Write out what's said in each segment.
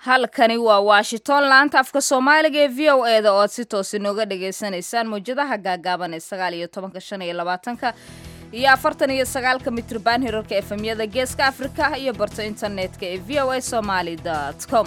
halkani waa washington laanta afka soomaaliga ee v o e da oo aad si toos inooga dhagaysanaysaan mawjadaha gaagaaban ee sagaal iyo tobanka shan iyo labaatanka iyo afartan iyo sagaalka mitrban hirarka efemyada geeska afrika iyo barta internetka ee v o a somaly com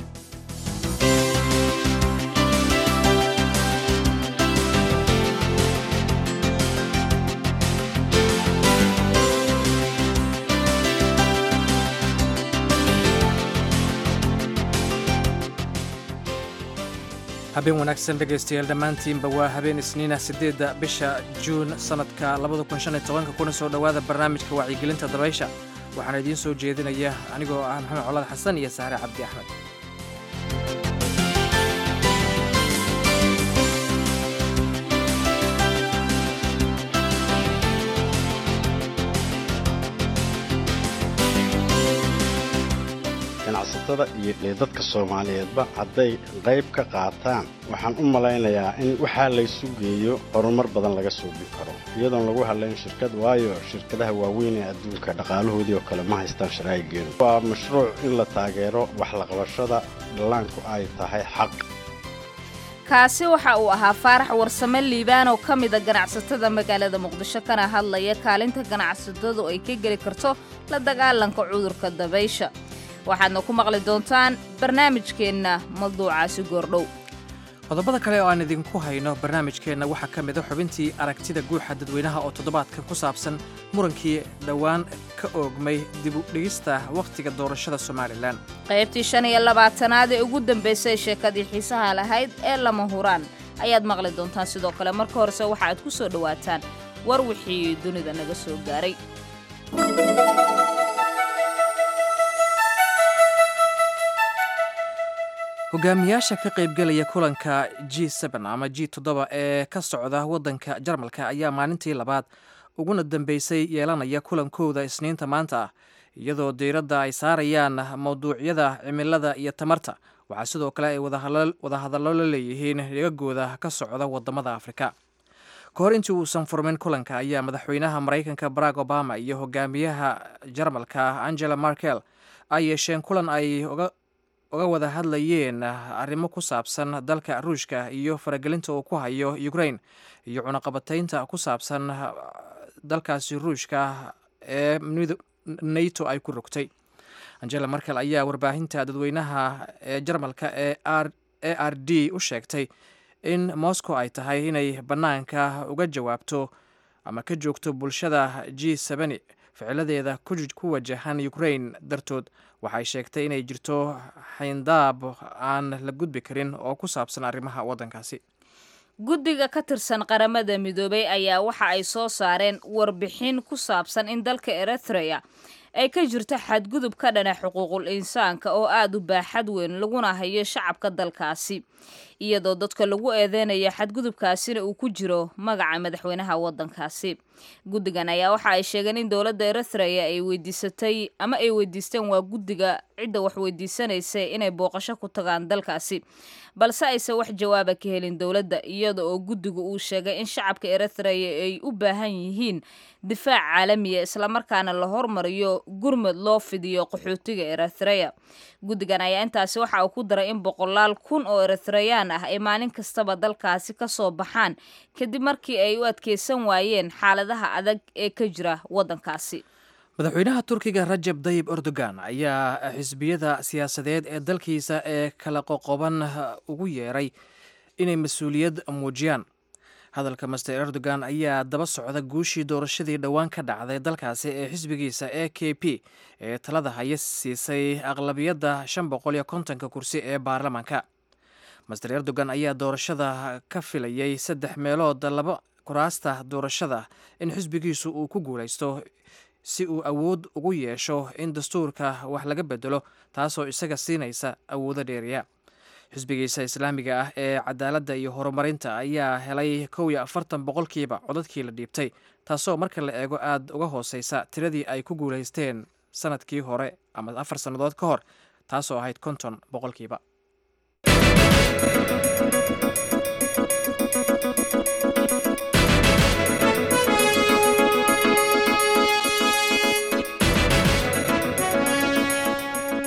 habeen wanaagsan dhegaystayaal dhammaantiinba waa habeen isniina siddeedda bisha juun sannadka labada kun shan iyo tobanka kuna soo dhowaada barnaamijka wacyigelinta dabaysha waxaana idiin soo jeedinaya anigoo ah maxamed colaad xasan iyo saare cabdi axmed ganacsatada iyo dadka soomaaliyeedba hadday qayb ka qaataan waxaan u malaynayaa in waxaa laysu geeyo horumar badan laga suubi karo iyadoon lagu hadlayn shirkad waayo shirkadaha waaweyn ee adduunka dhaqaalahoodii oo kale ma haystaan sharaa'igeedu waa mashruuc in la taageero waxlaqabashada dhallaanku ay tahay xaq kaasi waxa uu ahaa faarax warsame liibaan oo ka mida ganacsatada magaalada muqdisho kana hadlaya kaalinta ganacsatadu ay ka geli karto la dagaalanka cudurka dabaysha waxaadna ku maqli doontaan barnaamijkeenna mawduucaasi goordhow qodobada kale oo aan idinku hayno barnaamijkeenna waxaa ka mida xubintii aragtida guuxa dadweynaha oo toddobaadkan ku saabsan murankii dhowaan ka oogmay dib u dhigista wakhtiga doorashada somalilan qaybtii shan iyo labaatanaad ee ugu dambaysay sheekadii xiisaha lahayd ee lama huraan ayaad maqli doontaan sidoo kale marka horese waxa aad ku soo dhowaataan war wixii dunida naga soo gaaray hogaamiyaasha ka qaybgelaya kulanka g ama g toddoba ee ka socda waddanka jarmalka ayaa maalintii labaad uguna dambeysay yeelanaya kulankooda isniinta maanta ah iyadoo diiradda ay saarayaan mawduucyada cimilada iyo tamarta waxaa sidoo kale ay wadahadallo la leeyihiin dhigagooda ka socda wadamada afrika ka hor intii uusan furmin kulanka ayaa madaxweynaha maraykanka barack obama iyo hogaamiyaha jarmalka angela markel ay yeesheen kulan ay uga wada hadlayeen arrimo ku saabsan dalka ruushka iyo faragelinta uu ku hayo ukraine iyo cunaqabataynta ku saabsan dalkaasi ruushka ee nato ay ku rogtay angela markel ayaa warbaahinta dadweynaha ee jarmalka ee a r d u sheegtay in moscow ay tahay inay bannaanka uga jawaabto ama ka joogto bulshada g ficiladeeda ku wajahan ukraine dartood waxay sheegtay inay jirto xayndaab aan la gudbi karin oo ku saabsan arrimaha waddankaasi guddiga ka tirsan qaramada midoobay ayaa waxa ay soo saareen warbixin ku saabsan in dalka eritrea ay ka jirto xadgudub ka dhana xuquuqul insaanka oo aada u baaxad weyn laguna hayo shacabka dalkaasi iyadoo dadka lagu eedeynaya xadgudubkaasina uu ku jiro magaca madaxweynaha waddankaasi guddigan ayaa waxa ay sheegeen in dowladda eritrea ay weydiisatay ama ay weydiisteen waa guddiga cidda wax weydiisanaysa inay booqasho ku tagaan dalkaasi balse aysan wax jawaaba ka helin dowladda iyada oo guddigu uu sheegay in shacabka eritrea ay u baahan yihiin difaac caalamiya islamarkaana la hormariyo gurmud loo fidiyo qaxootiga eritrea guddigan ayaa intaasi waxa uu ku daray in boqolaal kun oo eritreyaan ah ay maalin kastaba dalkaasi ka soo baxaan kadib markii ay u adkeysan waayeen xaaladaha adag ee ka jira waddankaasi madaxweynaha turkiga rajab dayib erdogan ayaa xisbiyada siyaasadeed ee dalkiisa ee kala qoqoban ugu yeeray inay mas-uuliyad muujiyaan hadalka master erdogan ayaa daba socda guushii doorashadii dhowaan ka dhacday dalkaasi ee xisbigiisa e k p ee talada haya siisay aqlabiyadda shan boqol iyo kontonka kursi ee baarlamaanka master erdogan ayaa doorashada ka filayay saddex meelood laba kuraasta doorashada in xisbigiisu uu ku guulaysto si uu awood ugu yeesho in dastuurka wax laga bedelo taasoo isaga siinaysa awoodo dheeriya xisbigiisa islaamiga ah ee cadaaladda iyo horumarinta ayaa helay kow iyo afartan boqolkiiba codadkii la dhiibtay taasoo marka la eego aada uga hooseysa tiradii ay ku guulaysteen sanadkii hore ama afar sannadood ka hor taasoo ahayd konton boqolkiiba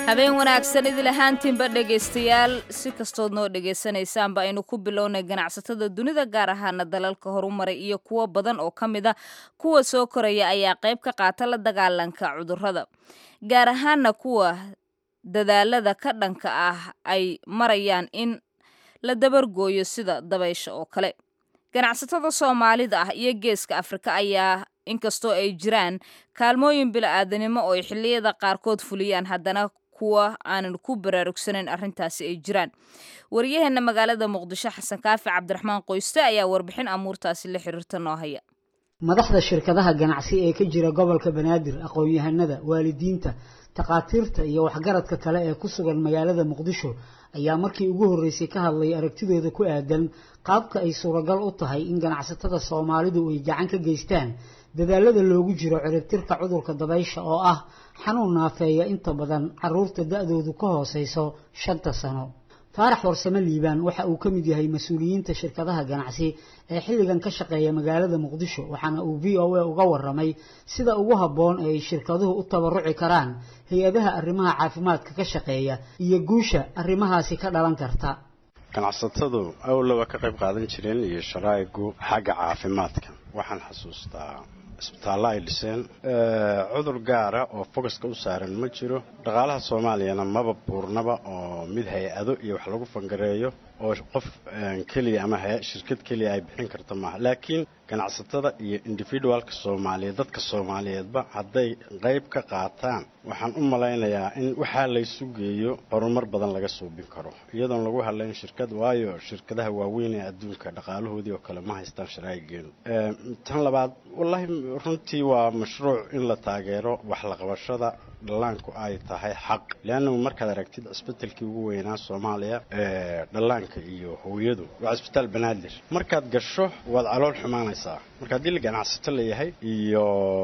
habeen wanaagsan idil ahaantiinba dhegaystayaal si kastood noo dhegaysanaysaanba aynu ku bilownay ganacsatada dunida gaar ahaana dalalka horumaray iyo kuwo badan oo ka mid a kuwa soo koraya ayaa qayb ka qaata la dagaalanka cudurrada gaar ahaana kuwa dadaalada ka dhanka ah ay marayaan in la dabargooyo sida dabaysha oo kale ganacsatada soomaalida ah iyo geeska afrika ayaa inkastoo ay jiraan kaalmooyin bila'aadanimo oo ay xilliyada qaarkood fuliyaan haddana kuwa aanan ku baraarugsanayn arrintaasi ay jiraan waryaheena magaalada muqdisho xasan kaafi cabdiraxmaan qoyste ayaa warbixin amuurtaasi la xiriirta noo haya madaxda shirkadaha ganacsi ee ka jira gobolka banaadir aqoon-yahanada waalidiinta takhaatiirta iyo waxgaradka kale ee ku sugan magaalada muqdisho ayaa markii ugu horreysay ka hadlay aragtidooda ku aadan qaabka ay suuragal u tahay in ganacsatada soomaalidu ay gacan ka geystaan dadaalada loogu jiro ciribtirka cudurka dabaysha oo ah xanuun naafeeya inta badan caruurta da-doodu ka hooseyso shanta sano faarax warsame liibaan waxa uu ka mid yahay mas-uuliyiinta shirkadaha ganacsi ee xilligan ka shaqeeya magaalada muqdisho waxaana uu v o a uga waramay sida ugu habboon ee ay shirkaduhu u tabaruci karaan hay-adaha arrimaha caafimaadka ka shaqeeya iyo guusha arrimahaasi ka dhalan karta ganacsatadu awla waa ka qayb qaadan jireen iyo sharaa'igu xagga caafimaadka waxaan xasuustaa isbitaallo ay dhiseen cudur gaara oo fogaska u saaran ma jiro dhaqaalaha soomaaliyana maba buurnaba oo mid hay-ado iyo wax lagu fangareeyo oo qof keliya ama shirkad keliya ay bixin karta maaha laakiin ganacsatada iyo individualka soomaaliyeed dadka soomaaliyeedba hadday qayb ka qaataan waxaan u malaynayaa in waxaa laysu geeyo horumar badan laga suubin karo iyadoon lagu hadlayn shirkad waayo shirkadaha waaweyn ee adduunka dhaqaalahoodii oo kale ma haystaan sharaa'igeenu tan labaad wallaahi runtii waa mashruuc in la taageero wax la qabashada dhallaanku ay tahay xaq leannagu markaad aragtid cisbitalkii ugu weynaa soomaaliya dhallaanka iyo hooyadu waa cisbitaal banaadir markaad gasho waad calool xumaanaysaa marka haddii la ganacsato layahay iyo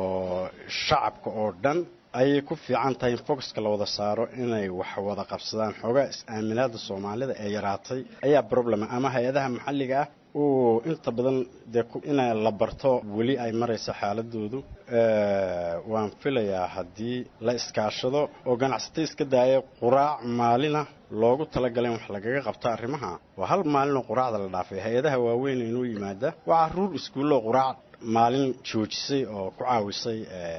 shacabka oo dhan ayay ku fiican tahay in foxka la wada saaro inay wax wada qabsadaan xoogaa is-aaminaada soomaalida ee yaraatay ayaa problema ama hay-adaha maxalliga ah uu inta badan dee ina la barto weli ay maraysa xaaladoodu waan filayaa haddii la iskaashado oo ganacsato iska daaya quraac maalina loogu talagalay in wax lagaga qabto arrimaha waa hal maalinoo quraacda la dhaafay hay-adaha waaweyn inuu yimaada waa caruur iskuulloo quraac maalin joojisay oo ku caawisay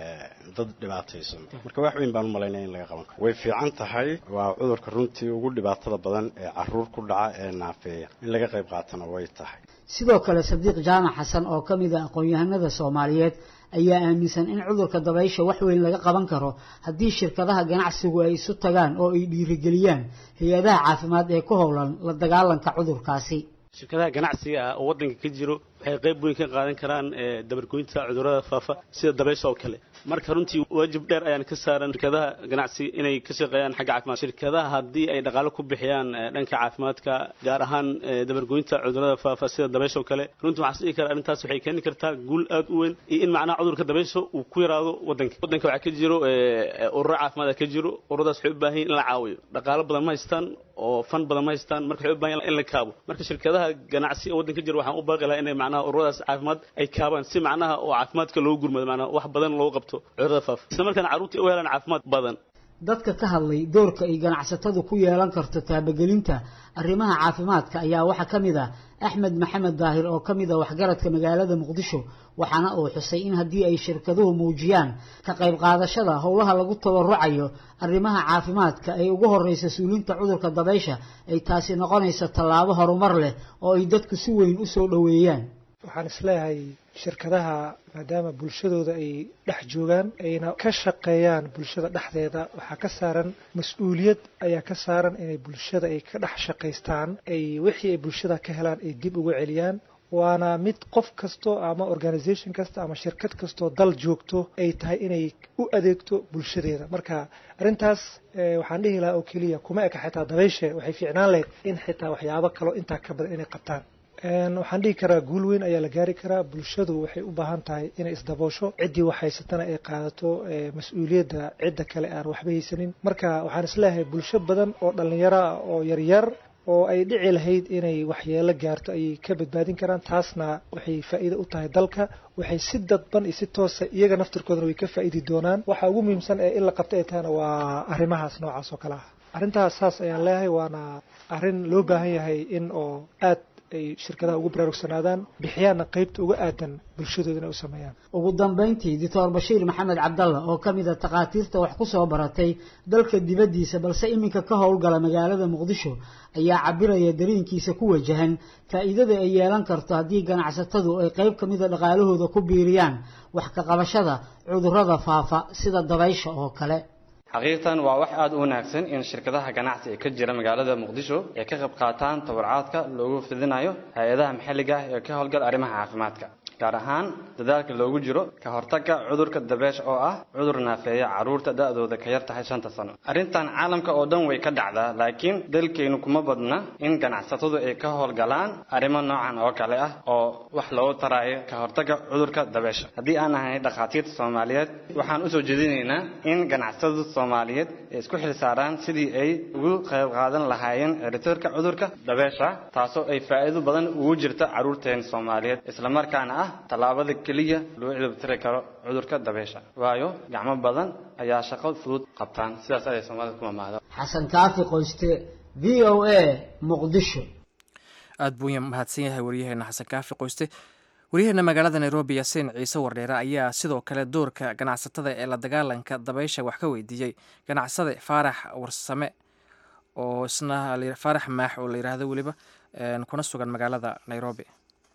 dad dhibaataysan marka wax weyn baan u malaynaya in laga qaban karo way fiican tahay waa cudurka runtii ugu dhibaatada badan ee caruur ku dhaca ee naafeeya in laga qayb qaatana way tahay sidoo kale sadiiq jaamac xasan oo ka mid a aqoon-yahanada soomaaliyeed ayaa aaminsan in cudurka dabaysha wax weyn laga qaban karo haddii shirkadaha ganacsigu ay isu tagaan oo ay dhiirigeliyaan hay-adaha caafimaad ee ku howlan la dagaalanka cudurkaasi shirkadaha ganacsiga ah oo waddanka ka jiro waxay qayb weyn ka qaadan karaan dabargoynta cudurrada faafa sida dabaysha oo kale marka runtii waajib dheer ayaan ka saaran shirkadaha ganacsiga inay ka shaqeeyaan xagga caafimaad shirkadaha haddii ay dhaqaalo ku bixiyaan dhanka caafimaadka gaar ahaan dabargoynta cudurrada faafa sida dabaysha oo kale runtii waxaan dhihi karaa arrintaas waxay keeni kartaa guul aad u weyn iyo in macnaha cudurka dabaysha uu ku yaraado waddanka waddanka waxaa ka jiro ururo caafimaad ka jiro ururadaas waxay u baahan yihin in la caawiyo dhaqaalo badan ma haystaan oo fan badan ma haystaan marka waxay u baahan in la kaabo marka shirkadaha ganacsi oo waddanka jiro waxaan u baaqi lahaa inay macnaha ururadaas caafimaad ay kaabaan si macnaha oo caafimaadka loogu gurmado macnaha wax badan loogu qabto cudurada faafa isla markaana carruurta u helaan caafimaad badan dadka ka hadlay doorka ay ganacsatadu ku yeelan karto taabagelinta arrimaha caafimaadka ayaa waxaa ka mid ah axmed maxamed daahir oo ka mid a waxgaradka magaalada muqdisho waxaana uu xusay in haddii ay shirkaduhu muujiyaan ka qayb qaadashada howlaha lagu tabarucayo arrimaha caafimaadka ay ugu horreysa suulinta cudurka dabaysha ay taasi noqonayso tallaabo horumar leh oo ay dadku si weyn u soo dhoweeyaan waxaan isleeyahay shirkadaha maadaama bulshadooda ay dhex joogaan ayna ka shaqeeyaan bulshada dhexdeeda waxaa ka saaran mas-uuliyad ayaa ka saaran inay bulshada ay ka dhex shaqaystaan ay wixii ay bulshada ka helaan ay dib uga celiyaan waana mid qof kasto ama organisation kasta ama shirkad kastoo dal joogto ay tahay inay u adeegto bulshadeeda marka arrintaas waxaan dhihi lahaa oo keliya kuma eka xitaa dabayshe waxay fiicnaan lahayd in xitaa waxyaabo kaloo intaa ka badan inay qabtaan waxaan dhihi karaa guul weyn ayaa la gaari karaa bulshadu waxay u baahan tahay inay isdaboosho ciddii wax haysatana ay qaadato mas-uuliyadda cidda kale aan waxba haysanin marka waxaan isleeyahay bulsho badan oo dhallinyaro ah oo yaryar oo ay dhici lahayd inay waxyeelo gaarto ayay ka badbaadin karaan taasna waxay faa'iido u tahay dalka waxay si dadban iyo si toosa iyaga naftirkoodana way ka faa'iidi doonaan waxa ugu muhiimsan ee in la qabto ay tahayna waa arrimahaas noocaas oo kale ah arrintaas saas ayaan leeyahay waana arrin loo baahan yahay in oo aad ay shirkadaha ugu baraarugsanaadaan bixiyaanna qaybta uga aadan bulshadoodana u sameeyaan ugu dambayntii doctor bashiir maxamed cabdalla oo ka mid a takhaatiirta wax ku soo baratay dalka dibaddiisa balse iminka ka howlgala magaalada muqdisho ayaa cabiraya dareenkiisa ku wajahan faa'iidada ay yeelan karto haddii ganacsatadu ay qayb ka mida dhaqaalahooda ku biiriyaan wax ka qabashada cudurrada faafa sida dabaysha oo kale xaqiiqtan waa wax aada u wanaagsan in shirkadaha ganacsi ee ka jira magaalada muqdisho ay ka qayb qaataan tabarcaadka loogu fidinayo hay-adaha maxalliga ah ee ka howlgala arrimaha caafimaadka gaar ahaan dadaalka loogu jiro ka hortagga cudurka dabeesha oo ah cudur naafeeya carruurta da-dooda ka yar tahay shanta sano arrintan caalamka oo dhan way ka dhacdaa laakiin dalkeennu kuma badna in ganacsatadu ay ka howlgalaan arrimo noocan oo kale ah oo wax loogu taraayo ka hortagga cudurka dabeesha haddii aan ahay dhakhaatiirta soomaaliyeed waxaan usoo jeedinaynaa in ganacsatadu soomaaliyeed ay isku xilsaaraan sidii ay ugu qayb qaadan lahaayeen ciribtirka cudurka dabeesha taasoo ay faa'iido badan ugu jirta carruurteen soomaaliyeed islamarkaana ah tallaabada keliya loo ciribtiri karo cudurka dabeesha waayo gacmo badan ayaa shaqo fudud qabtaan sidaas ayay soomaalida ku mamaahda xasan kaafi qoyste v o a muqdisho aada buu mahadsan yahay waryaheena xasan kaafi qoyste waryaheena magaalada nairobi yaasiin ciise wardheere ayaa sidoo kale doorka ganacsatada ee la dagaalanka dabaysha wax ka weydiiyey ganacsade faarax warsame oo isna faarax maax oo la yidhaahdo weliba kuna sugan magaalada nairobi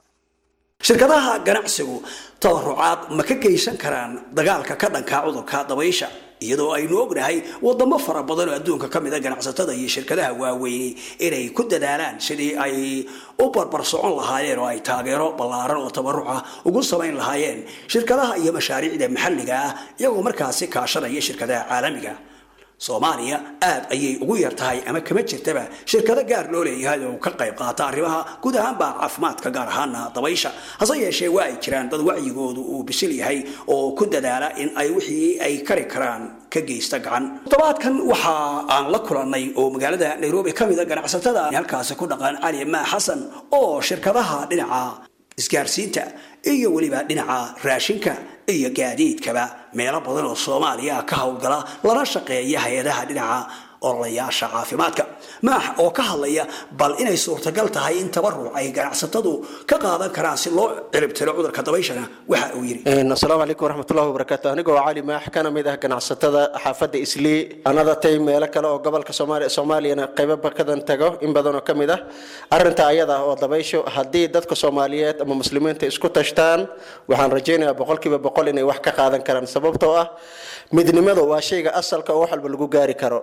shirkadaha ganacsigu tabarucaad ma ka geysan karaan dagaalka ka dhanka cudurka dabaysha iyadoo aynu ognahay wadamo fara badan oo adduunka ka mida ganacsatada iyo shirkadaha waaweyni inay ku dadaalaan sidii ay u barbar socon lahaayeen oo ay taageero ballaaran oo tabaruca ugu samayn lahaayeen shirkadaha iyo mashaariicda maxalliga ah iyagoo markaasi kaashanaya shirkadaha caalamiga soomaaliya aad ayay ugu yar tahay ama kama jirtaba shirkado gaar loo leeyahay oo ka qayb qaata arrimaha guud ahaanba caafimaadka gaar ahaana dabaysha hase yeeshee waa ay jiraan dad wacyigoodu uu bisil yahay oo ku dadaala in ay wixii ay kari karaan ka geysta gacan todobaadkan waxa aan la kulannay oo magaalada nairobi ka mida ganacsatada halkaasi ku dhaqan cali maa xasan oo shirkadaha dhinaca isgaarsiinta iyo weliba dhinaca raashinka iyo gaadiidkaba meelo badan oo soomaaliya ka howlgala lana shaqeeya hay-adaha dhinaca ololayaasha caafimaadka maax oo ka hadlaya bal inay suurtagal tahay in tabaruc ay ganacsatadu ka qaadan karaan si loo ciribtiro cudurka dabayshana waxa uu yidhi asalaamu calaykum waraxmatullahi wabarakaatu anigoo cali maax kana mid ah ganacsatada xaafadda islii anadatay meelo kale oo gobolka soomaaliya soomaaliyana qaybo bakadan tago in badan oo ka mid ah arrinta ayada ah oo dabaysho haddii dadka soomaaliyeed ama muslimiinta isku tashtaan waxaan rajaynayaa boqolkiiba boqol inay wax ka qaadan karaan sababtoo ah midnimada waa shayga asalka oo wax walba lagu gaari karo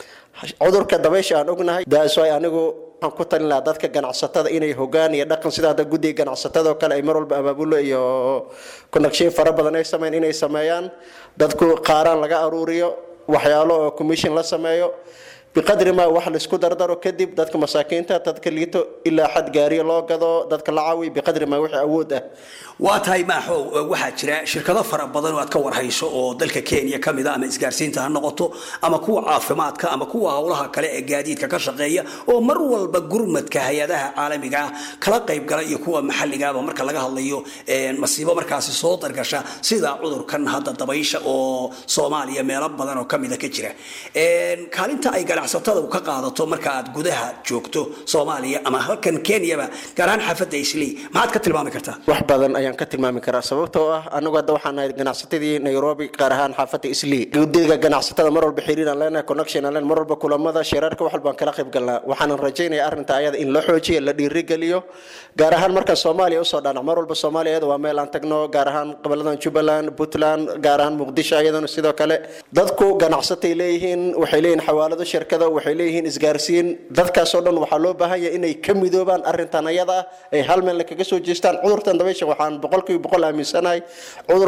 cudurka dabaysha aan ognahay daaswaay anigu waxaan ku talin lahaa dadka ganacsatada inay hogaan iyo dhaqan sida hadda guddiga ganacsatada oo kale ay mar walba abaabulo iyo connection fara badan ay sameyn inay sameeyaan dadku qaaraan laga aruuriyo waxyaalo oo commission la sameeyo biqadri ma wax laisku dardaro kadib dadka masaakiinta dadka liito ilaa xad gaariyo loo gado dadka la caawiyo biqadri ma wixii awood ah waa tahay maaxow waxaa jira shirkado fara badan oo aad ka warhayso oo dalka kenya ka mid a ama isgaarsiinta ha noqoto ama kuwa caafimaadka ama kuwa howlaha kale ee gaadiidka ka shaqeeya oo mar walba gurmadka hay-adaha caalamiga ah kala qayb gala iyo kuwa maxalligaaba marka laga hadlayo masiibo markaasi soo dargasha sida cudurkan hadda dabaysha oo soomaaliya meelo badan oo kamida ka jira kaalinta ay ganacsatada ka qaadato marka aad gudaha joogto soomaaliya ama halkan kenyaba gaar ahaan xaafadda islii maxaad ka tilmaami kartaa wax badan ayaan ka tilmaami karaa sababtoo ah anagu hadda waxaan nahay ganacsatadii nairobi gaar ahaan xaafadda islii gudiga ganacsatada mar walba xiriir aan leenahay connection aan leenahay mar walba kulamada shirarka wax walbaan kala qayb galnaa waxaanan rajaynaya arrinta ayada in la xoojiyo la dhiirigeliyo gaar ahaan markaan soomaaliya usoo dhanac mar walba soomaaliya iyada waa meel aan tagno gaar ahaan goboladan jubbaland puntland gaar ahaan muqdisho iyadana sidoo kale dadku ganacsatay leeyihiin waxay leeyihiin xawaalado shirkado waxay leeyihiin isgaarsiin dadkaasoo dhan waxaa loo baahan yahay inay ka midoobaan arrintan ayada ah ay hal meel kaga soo jeestaan cudurtan dabaysha waxaan boqolkiiba boqol aaminsanahay cudur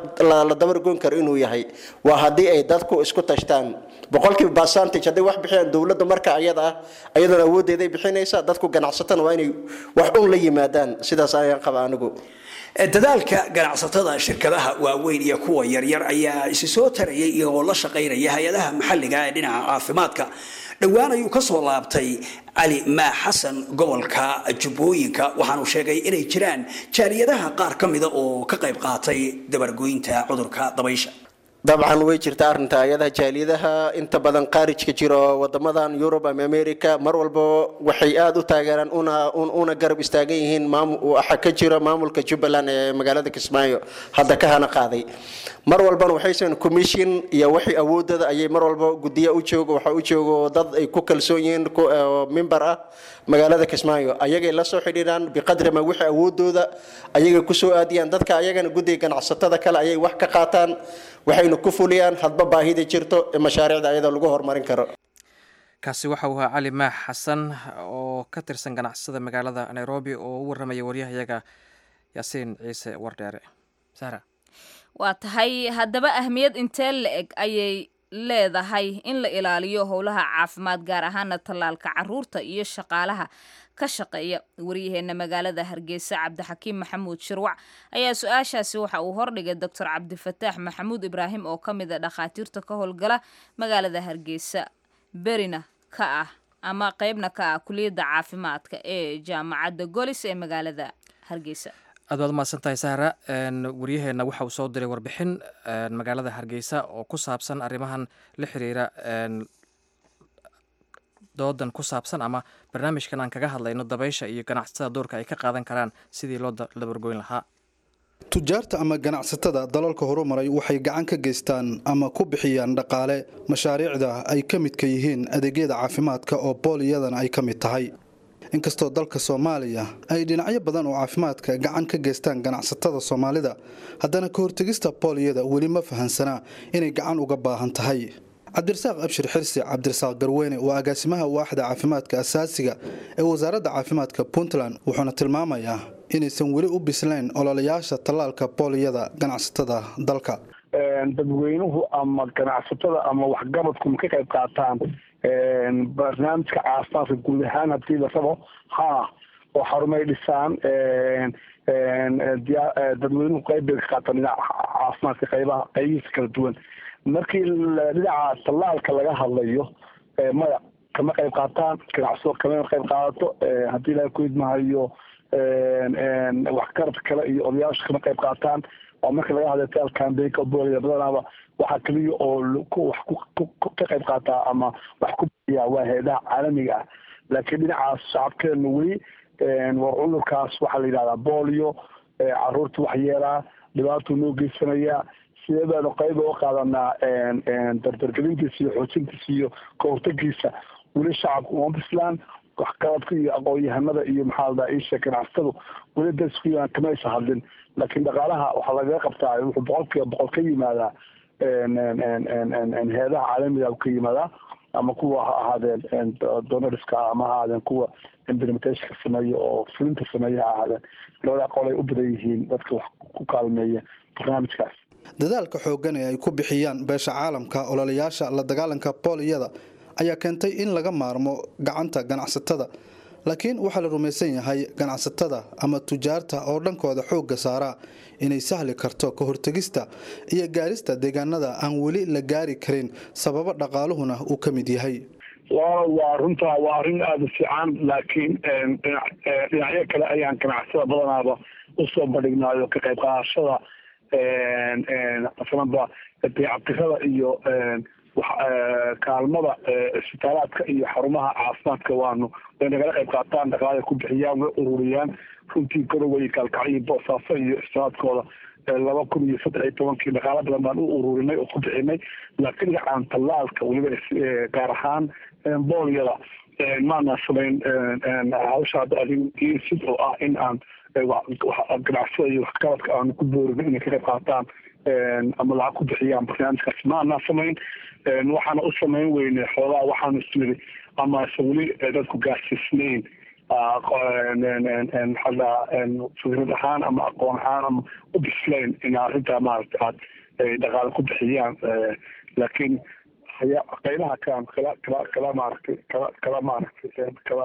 la dabargoyn karo inuu yahay waa haddii ay dadku isku tashtaan boqolkiiba percentage hadday wax bixiyaan dowladda marka ayada ah ayadana awoodeeday bixinaysaa dadku ganacsatana waa inay wax un la yimaadaan sidaas ayaan qaba anigu dadaalka ganacsatada shirkadaha waaweyn iyo kuwa yaryar ayaa isi soo tarayay iyagoo la shaqaynaya hay-adaha maxalliga ee dhinaca caafimaadka dhowaan ayuu ka soo laabtay cali maa xasan gobolka jubbooyinka waxaanu sheegay inay jiraan jaaliyadaha qaar ka mida oo ka qayb qaatay dabargoynta cudurka dabaysha dabcan way jirta arrinta ayadaha jaaliyadaha inta badan qaarijka jira oo wadamadan yurub ama america mar walba waxay aada u taageeraan una una garab istaagan yihiin waxa ka jira maamulka jubbaland ee magaalada kismaayo hadda ka hana qaaday mar walbana waxaysan commission iyo wixii awoodada ayay mar walba gudiya u joogo waxa u joogo dad ay ku kalsoon yihiin mimbar ah magaalada kismaayo ayagay la soo xidhiiraan biqadri ma wixii awoodooda ayagay kusoo aadiyaan dadka ayagana guddiga ganacsatada kale ayay wax ka qaataan waxayna ku fuliyaan hadba baahida jirto ee mashaariicda ayada lagu horumarin karo kaasi waxa uu ahaa cali maax xasan oo ka tirsan ganacsada magaalada nairobi oo u warramaya waryahayaga yaasiin ciise wardheere sara waa tahay haddaba ahmiyad intee la eg ayay leedahay in la ilaaliyo howlaha caafimaad gaar ahaana tallaalka caruurta iyo shaqaalaha ka shaqeeya waryaheena magaalada hargeysa cabdixakiim maxamuud shirwac ayaa su-aashaasi waxa uu hordhigay doctor cabdifataax maxamuud ibraahim oo ka mid a dhakhaatiirta ka howlgala magaalada hargeysa berina ka ah ama qeybna ka ah kuliyadda caafimaadka ee jaamacadda golis ee magaalada hargeysa aad baad umahadsan tahay sahra waryaheena waxa uu soo diray warbixin magaalada hargeysa oo ku saabsan arrimahan la xiriira doodan ku saabsan ama barnaamijkan aan kaga hadlayno dabaysha iyo ganacsatada doorka ay ka qaadan karaan sidii loo dabargoyn lahaa tujaarta ama ganacsatada dalalka horumaray waxay gacan ka geystaan ama ku bixiyaan dhaqaale mashaariicda ay ka midka yihiin adeegyada caafimaadka oo booliyadana ay ka mid tahay inkastoo dalka soomaaliya ay dhinacyo badan oo caafimaadka gacan ka geystaan ganacsatada soomaalida haddana ka hortegista booliyada weli ma fahansanaa inay gacan uga baahan tahay cabdirasaaq abshir xirsi cabdirasaaq garweyne waa agaasimaha waaxda caafimaadka asaasiga ee wasaaradda caafimaadka puntland wuxuuna tilmaamayaa inaysan weli u bislayn ololayaasha tallaalka booliyada ganacsatada dalka dadweynuhu ama ganacsatada ama waxgabadku ma ka qayb qaataan barnaamijka caafimaadka guud ahaan hadii la rabo ha oo xarumay dhisaan dadweynuhu qayb bay ka qaataan dhinaca caafimaadka qaybaha qaybihiisa kala duwan markii dhinaca tallaalka laga hadlayo maya kama qayb qaataan ganacsado kama qayb qaadato haddii ilaha ku idmahayo waxgarad kale iyo odayaasha kama qayb qaataan oo marka laga hadlay taal cambaynka booliya badanaaba waxaa keliya oo wax ka qayb qaataa ama wax ku bixiya waa hay-adaha caalamiga ah laakiin dhinacaas shacabkeena weli war cudurkaas waxaa la yidhahdaa boolio caruurta wax yeelaa dhibaatuu noo geysanayaa sidee baanu qayb uga qaadanaa dardargelintiisa iyo xoojintiisa iyo kahortagiisa weli shacabka uma bislaan waxqabadka iyo aqoon-yahanada iyo maxaa ladaa isha ganacsatadu weli dasku kama aysa hadlin laakiin dhaqaalaha waxaa lagaga qabtaa wuxuu boqolkiiba boqol ka yimaadaa heedaha caalamiga ka yimaadaa ama kuwa ha ahaadeen donoriska ama ha ahaadeen kuwa implementationka sameeya oo fulinta sameeya ha ahaadeen labada aqool ay u badan yihiin dadka wax ku kaalmeeya barnaamijkaas dadaalka xooggan ee ay ku bixiyaan beesha caalamka ololayaasha la dagaalanka booliyada ayaa keentay in laga maarmo gacanta ganacsatada laakiin waxaa la rumaysan yahay ganacsatada ama tujaarta oo dhankooda xoogga saaraa inay sahli karto ka hortegista iyo gaarista deegaanada aan weli la gaari karin sababo dhaqaaluhuna uu ka mid yahay waa runtaa waa arrin aada u fiican laakiin dhinacyo kale ayaan ganacsada badanaaba usoo bandhignaayo ka qayb qaadashada masalanba dayactirada iyo kaalmada isbitaalaadka iyo xarumaha caafimaadka waanu way nagala qayb qaataan dhaqaala ku bixiyaan way ururiyaan runtii garoway kaalkacyo boosaaso iyo isbitaalaadkooda laba kun iyo saddex iyo tobankii dhaqaalo badan baan u ururinay oo ku bixinay laakiin dhinacan tallaalka weliba gaar ahaan boolyada maana samayn hawsha sid oo ah in aan ganacsada iyo waxqabadka aanu ku boorin inay ka qayb qaataan ama lacag ku bixiyaan barnaamijkaas ma anaa samayn waxaana u samayn weyne xoogaa waxaanu isniri ama se weli dadku gaarsiisnayn maxaa fikrad ahaan ama aqoon ahaan ama u bislayn in arrintaa maaragta aad dhaqaale ku bixiyaan laakiin qaybaha kalan kala kala kala maaragtay kala kala maaragtay kala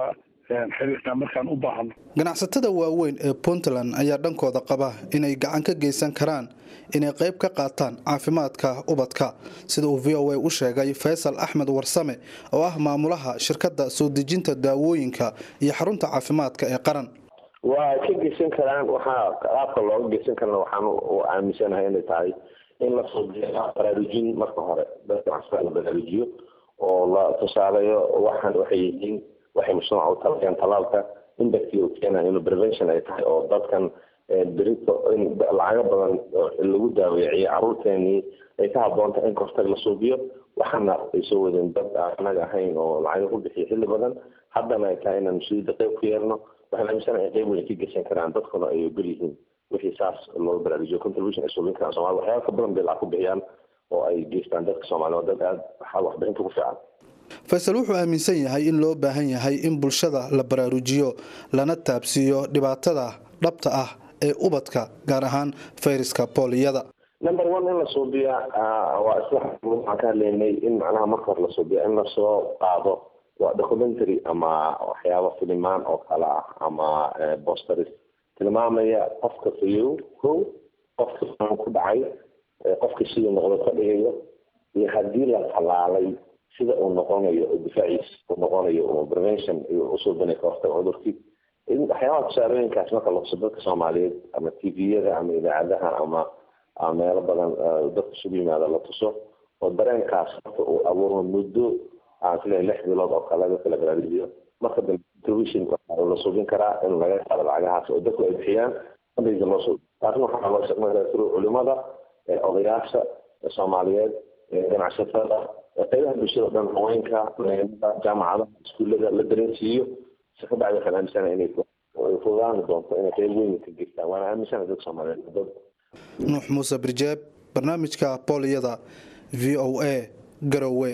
xiriirka markaan u baahno ganacsatada waaweyn ee puntland ayaa dhankooda qaba inay gacan ka geysan karaan inay qayb ka qaataan caafimaadka ubadka sida uu v o a u sheegay faysal axmed warsame oo ah maamulaha shirkadda soo dejinta daawooyinka iyo xarunta caafimaadka ee qaran waa ka geysan karaan waxaa qaabka looga geysan karana waxaan u aaminsanahay inay tahay in la soo baraarujin marka hore dadka ganacsatada la baraarujiyo oo la tusaaleeyo waxaan waxay yihiin waxay mujtamaca u talayaan talaalka indexkii uu keenayo inuu prevention ay tahay oo dadkan berito in lacago badan lagu daaweeciyo caruurteenii ay ka haboon tahay in kortag la suubiyo waxaana ay soo wadeen dad anaga ahayn oo lacago ku bixiyo xilli badan haddana ay tahay inaan mas-uuliyadda qayb ku yeelno waxaan aaminsanahay in qayb weyn ka geysan karaan dadkuna ay ogol yihiin wixii saas loo baraarujiyo contribution ay suubin karaan soomali waxyaaba ka badan bay lacag ku bixiyaan oo ay geystaan dadka soomaaliya oo dad aada waxaa waxbixinta ku fiican faysal wuxuu aaminsan yahay in loo baahan yahay in bulshada la baraarujiyo lana taabsiiyo dhibaatada dhabta ah ee ubadka gaar ahaan fayraska booliyada number one in la suubiya waa isla waxaan ka hadlaynay in macnaha marka hore la suubiya in lasoo qaado waa documentary ama waxyaaba filimaan oo kale ah ama bosteris tilmaamaya qofka fayow ko qofka ku dhacay qofka siduu noqdo ka dhigayo iyo haddii la talaalay sida uu noqonayo oo difaaciisa uu noqonayo oo prevention usuubinay ka hortaga cudurkii waxyaabaha tusaalooyinkaas marka lahuso dadka soomaaliyeed ama tviyada ama idaacadaha ama meelo badan dadka isugu yimaada la tuso oo dareenkaas marka uu abuurmo muddo aan isleehay lix bilood oo kale dadka la baraarujiyo marka dambe television waxaa la suubin karaa in laga qaado lacagahaas oo dadku ay bixiyaan fundraising loo suubiyo taasna waxaa loo shaqeyn karaa culimada odayaasha soomaaliyeed ganacsatada qaybaha bulshada o dhan haweenka jaamacadaha iskuullada la dareensiiyo si ka bacdi waxaan aaminsanahay inay fudaani doonto inay qayb weyn ka geystaan waana aaminsanahay dadka soomaaliyeed dad nuux muuse birjeeb barnaamijka booliyada v o a garowe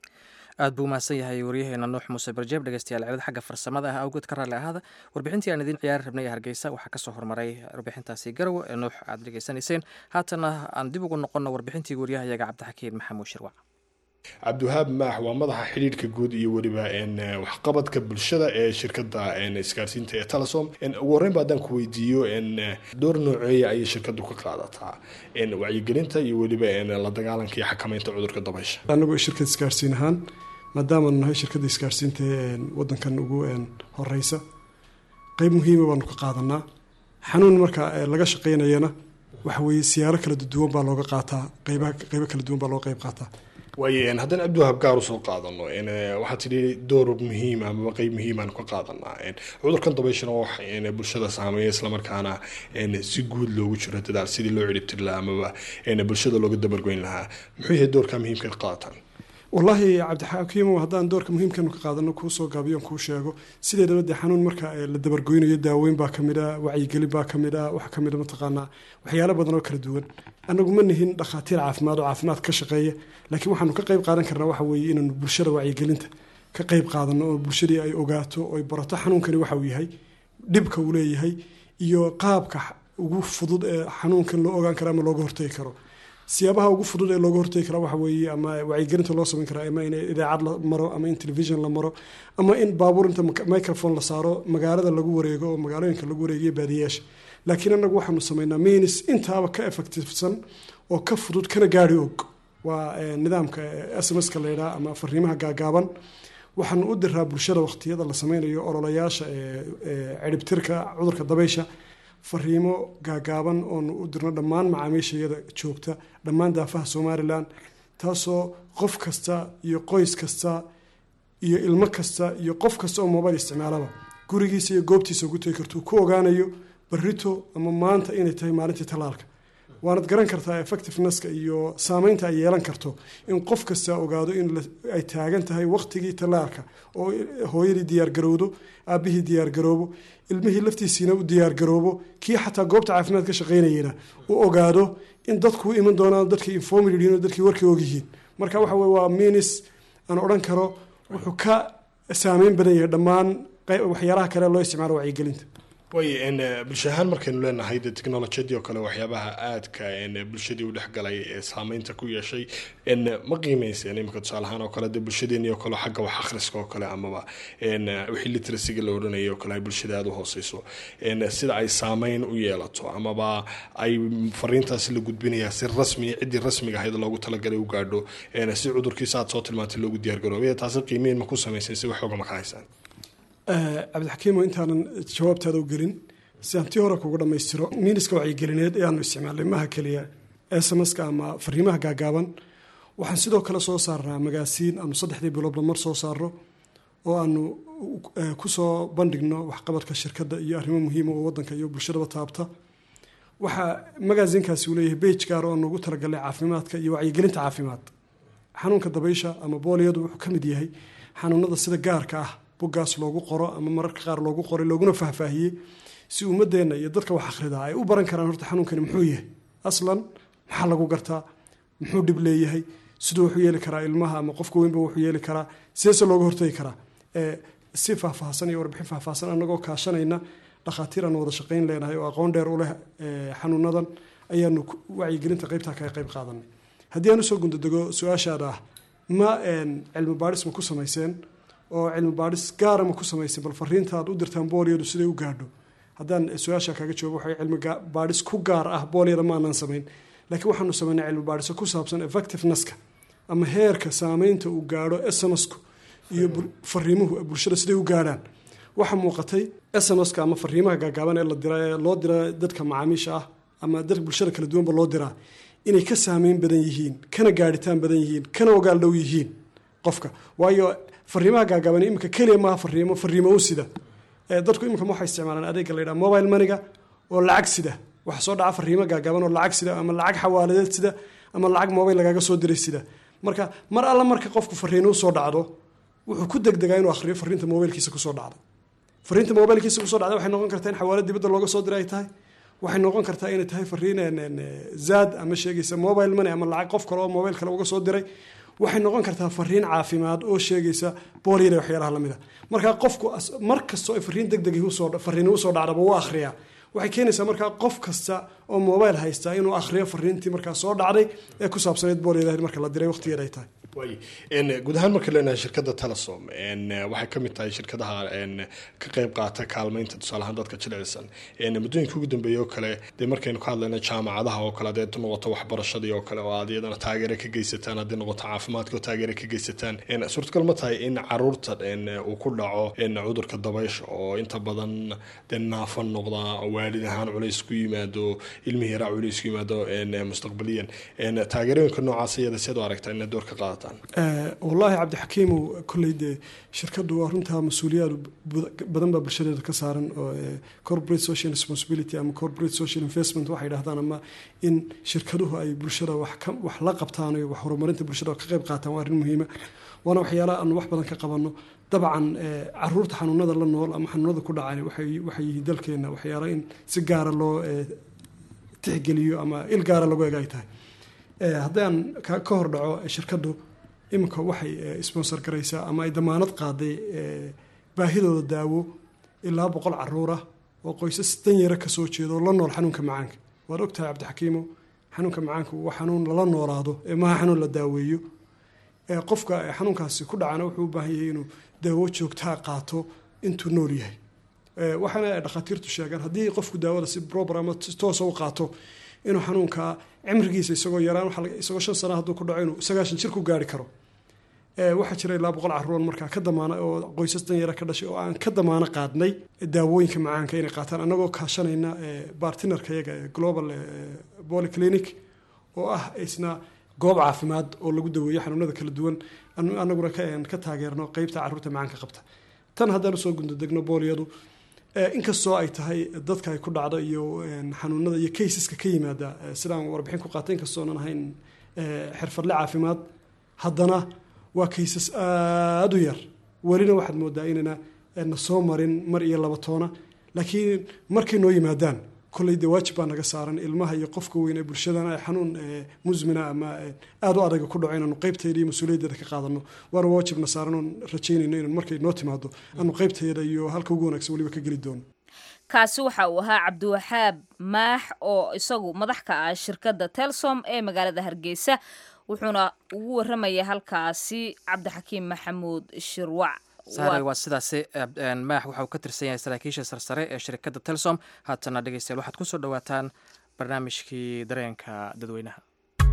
aad buu umahadsan yahay waryaheena nuux muuse barjeeb dhegeystayaal cilad xagga farsamada ah awgeed ka raalli ahaada warbixintii aan idiin ciyaari rabnay ee hargeysa waxaa kasoo hormaray warbixintaasi garowe ee nuux aad dhegeysanayseen haatana aan dib ugu noqonno warbixintii waryahayaga cabdixakiin maxamuud shirwac cabdiwahaab maax waa madaxa xidhiidhka guud iyo weliba waxqabadka bulshada ee shirkada isgaarsiinta ee telesom ugu horreynba haddaan ku weydiiyo door nooceeya ayay shirkadu ka qaadataa wacyigelinta iyo weliba la dagaalanka iyo xakamaynta cudurka dabaysha anagoo shirkad isgaarsiin ahaan maadaamaanu nahay shirkadda isgaarsiinta wadankan ugu horeysa qeyb muhiima baanu ka qaadanaa xanuun marka laga shaqeynayana waxaweye siyaaro kala duwan baa looga qaataa qeybo kala duwan baa looga qeyb qaataa waaye haddaan cabdiwahaab gaar usoo qaadano waxaa tidhi door muhiim amaba qeyb muhiimaan ka qaadanaa cudurkan dabayshana wax bulshada saameeya islamarkaana si guud loogu jiro dadaal sidii loo ciribtiri lahaa amaba bulshada looga dabargoyn lahaa muxuu yahay doorka muhiimka ka qaadataan wallaahi cabdixakiimo haddaan doorka muhiimkanu ka qaadano kuusoo gaabiyon kuu sheego sideedaba dee xanuun marka la dabargoynayo daaweyn baa kamid a wacyigelin baa kamid a waxaa kamid a mataqaanaa waxyaalo badan oo kala duwan anagu ma nihin dhakhaatiir caafimaad oo caafimaad ka shaqeeya laakiin waxaanu ka qeyb qaadan karnaa waxa weeye inaanu bulshada wacyigelinta ka qeyb qaadano oo bulshadii ay ogaato oy barato xanuunkani waxa uu yahay dhibka uu leeyahay iyo qaabka ugu fudud ee xanuunkan loo ogaan karo ama looga hortegi karo siyaabaha ugu fudud ee looga hortegi karaa waxa weeye ama wacyigelinta loo samayn karaa ama in idaacad la maro ama in television la maro ama in baabuur inta microphone la saaro magaalada lagu wareego oo magaalooyinka lagu wareegiyo baadiyaasha laakiin anagu waxaanu samaynaa minis intaaba ka effectivesan oo ka fudud kana gaari og waa nidaamka sms-ka laydhaa ama fariimaha gaagaaban waxaanu u diraa bulshada waqtiyada la sameynayo ololayaasha ciribtirka cudurka dabaysha fariimo gaagaaban oonu u dirno dhammaan macaamiishayada joogta dhammaan daafaha somalilan taasoo qof kasta iyo qoys kasta iyo ilmo kasta iyo qof kasta oo mobile isticmaalaba gurigiisa iyo goobtiisa ugu tegi kartuu ku ogaanayo barito ama maanta inay tahay maalintii tallaalka waanad garan kartaa effectivenesska iyo saameynta ay yeelan karto in qof kasta ogaado in ay taagan tahay waqtigii tallaalka oo hooyadii diyaargarowdo aabihii diyaargaroobo ilmihii laftiisiina u diyaargaroobo kii xataa goobta caafimaad ka shaqeynayena u ogaado in dadku u iman doonaan dadkii informed yihiin oo dadkii warkii ogyihiin marka waxa weye waa minis aan odhan karo wuxuu ka saameyn badan yahay dhammaan waxyaalaha kale loo isticmaalo wacyigelinta way bulsho ahaan markaynu leenahay de technolojiyadii oo kale waxyaabaha aadka bulshadii u dhexgalay ee saameynta ku yeeshay ma qiimeyseen imika tusaale ahaan oo kale de bulshadeenii oo kale xagga wax akhriska oo kale amaba wixii literacyga la odhanayay oo kale ay bulshada aada u hooseyso sida ay saameyn u yeelato amaba ay fariintaasi la gudbinayaa si rasmi ciddii rasmiga ahayd loogu talagalay u gaadho si cudurkiisa aad soo tilmaantay loogu diyaargaroobe taasi qiimeyn ma ku sameyseen si wax oogama ka haysaan cabdixakiimo intaanan jawaabtaada u gelin si aan tii hore kuga dhammaystiro miiniska wacyigelineed ee aanu isticmaalnay maha keliya smska ama fariimaha gaagaaban waxaan sidoo kale soo saarnaa magaasiin aanu saddexdii biloodba mar soo saarno oo aanu kusoo bandhigno waxqabadka shirkadda iyo arrimo muhiima oo wadanka iyo bulshadaba taabta waxaa magaasiinkaasi uu leeyahay bage gaar oo anugu talagalnay caafimaadka iyo wacyigelinta caafimaad xanuunka dabaysha ama booliyadu wuxuu ka mid yahay xanuunada sida gaarka ah buggaas loogu qoro ama mararka qaar loogu qoray looguna faahfaahiyey si ummadeenna iyo dadka wax akhridaa ay u baran karaan horta xanuunkani muxuu yahay aslan maxaa lagu gartaa muxuu dhib leeyahay siduu wuxuu yeeli karaa ilmaha ama qofka weynba wuxuu yeeli karaa sideese looga hortagi karaa si faahfaahsan iyo warbixin faahfaahsan anagoo kaashanayna dhakhaatiir aan wada shaqayn leenahay oo aqoon dheer u leh xanuunadan ayaanu wacyigelinta qaybtaa kaga qayb qaadanay haddii aan usoo gundadego su-aashaada ah ma cilmi baadhis ma ku samayseen oo cilmi baadhis gaara ma ku samayseen bal fariinta aad u dirtaan booliyadu siday u gaadho haddaan su-aasha kaaga jawaabo waxay cilmi baadhis ku gaar ah booliyada ma aanan samayn laakiin waxaanu samaynay cilmi baadhiso ku saabsan effectivenesska ama heerka saameynta uu gaadho smsku iyo fariimuhu bulshada siday u gaadhaan waxaa muuqatay smska ama fariimaha gaagaaban ee la dira ee loo dira dadka macaamiisha ah ama dadka bulshada kala duwanba loo diraa inay ka saameyn badan yihiin kana gaadhitaan badan yihiin kana ogaal dhow yihiin qofka waayo fariimaha gaagaaban imika keliya maaha fariimo fariimo u sida dadku imika waxay isticmaalaan adeega la yidhaha mobile maniga oo lacag sida waxa soo dhaca fariimo gaagaaban oo lacag sida ama lacag xawaaladeed sida ama lacag mobile lagaaga soo diray sida marka mar alla marka qofku fariino usoo dhacdo wuxuu ku degdegaa inuu akhriyo fariinta mobilkiisa kusoo dhacday fariinta mobilkiisa kusoo dhacday waxay noqon kartaa in xawaalad dibadda looga soo diray ay tahay waxay noqon kartaa inay tahay fariin zaad ama sheegaysa mobile money ama lacag qof kale oo mobile kale uga soo diray waxay noqon kartaa fariin caafimaad oo sheegaysa booliyada waxyaalaha lamid a markaa qofku mar kastoo ay fariin deg deg fariin usoo dhacdaba wuu akhriyaa waxay keenaysaa markaa qof kasta oo mobile haysta inuu akhriyo fariintii markaa soo dhacday ee ku saabsaneyd booliyada marka la diray waqtigeeda ay tahay waay guud ahaan marka leenahay shirkadda telesom waxay ka mid tahay shirkadaha ka qayb qaata kaalmeynta tusaale ahaan dadka jilicsan muddooyinka ugu dambeeyay oo kale dee markaynu ka hadlayna jaamacadaha oo kale hadee noqoto waxbarashadii oo kale oo aad iyadana taageere ka geysataan haddii noqoto caafimaadka oo taageere ka geysataan suurtagal ma tahay in caruurta uu ku dhaco cudurka dabaysha oo inta badan dee naafan noqda waalid ahaan culays ku yimaado ilmihii yaraa culays ku yimaado mustaqbaliyan taageerooyinka noocaas iyada siad u aragtaa ina door ka qaadataan wallaahi cabdixakiimow kolley dee shirkaddu waa runtaa mas-uuliyaad badan baa bulshadeeda ka saaran oo corporate social responsibility ama corporate social investment waxay dhahdaan ama in shirkaduhu ay bulshada wax la qabtaan iyo wax horumarinta bulshada ka qayb qaataan waa arrin muhiima waana waxyaalaha aanu wax badan ka qabanno dabcan caruurta xanuunada la nool ama xanuunada ku dhacan waxay yihiin dalkeena waxyaala in si gaara loo tixgeliyo ama il gaara lagu eg ay tahay haddaan ka hor dhaco shirkaddu iminka waxay sponsor garaysaa ama ay damaanad qaaday baahidooda daawo ilaa boqol caruur ah oo qoysas danyara kasoo jeeda oo la nool xanuunka macaanka waad ogtahay cabdixakiimo xanuunka macaanka waa xanuun lala noolaado ee maaha xanuun la daaweeyo qofka xanuunkaasi ku dhacana wuxuu u baahan yahay inuu daawo joogtaa qaato intuu nool yahay waxaana ay dhakhaatiirtu sheegaan haddii qofku daawada si proper ama toosa u qaato inuu xanuunka cimrigiisa isagoo yaraan isagoo shan sana hadduu ku dhaco inuu sagaashan jir ku gaari karo waxaa jira ilaa boqol caruur markaa ka damaana oo qoysas danyara ka dhashay oo aan ka damaano qaadnay daawooyinka macaanka inay qaataan annagoo kaashanayna bartinarka yaga global polyclinic oo ah isna goob caafimaad oo lagu daweeyo xanuunada kala duwan anaguna ka taageerno qeybta caruurta macaanka qabta tan haddaan usoo gundadegno booliyadu inkastoo ay tahay dadka ay ku dhacdo iyo xanuunada iyo kaysaska ka yimaada sidaan warbixin ku qaatay inkastoonan ahayn xirfadle caafimaad haddana waa kaysas aada u yar welina waxaad moodaa inayna na soo marin mar iyo laba toona laakiin markay noo yimaadaan kolley dee waajib baa naga saaran ilmaha iyo qofka weyn ee bulshadana ay xanuun musmina ama aada u adaga ku dhaco inaanu qaybteeda iyo mas-uuliyaddeeda ka qaadano waana waajibna saaran oon rajaynayno inaan markay noo timaado aanu qaybteeda iyo halka ugu wanaagsan weliba ka geli doono kaasi waxa uu ahaa cabdiwaxaab maax oo isagu madax ka ah shirkadda telsom ee magaalada hargeysa wuxuuna ugu waramaya halkaasi cabdixakiim maxamuud shirwac saaray waa sidaasi maax waxa uu ka tirsan yahay saraakiisha sarsare ee shirkadda telsom haatana dhegeystayaal waxaad kusoo dhawaataan barnaamijkii dareenka dadweynaha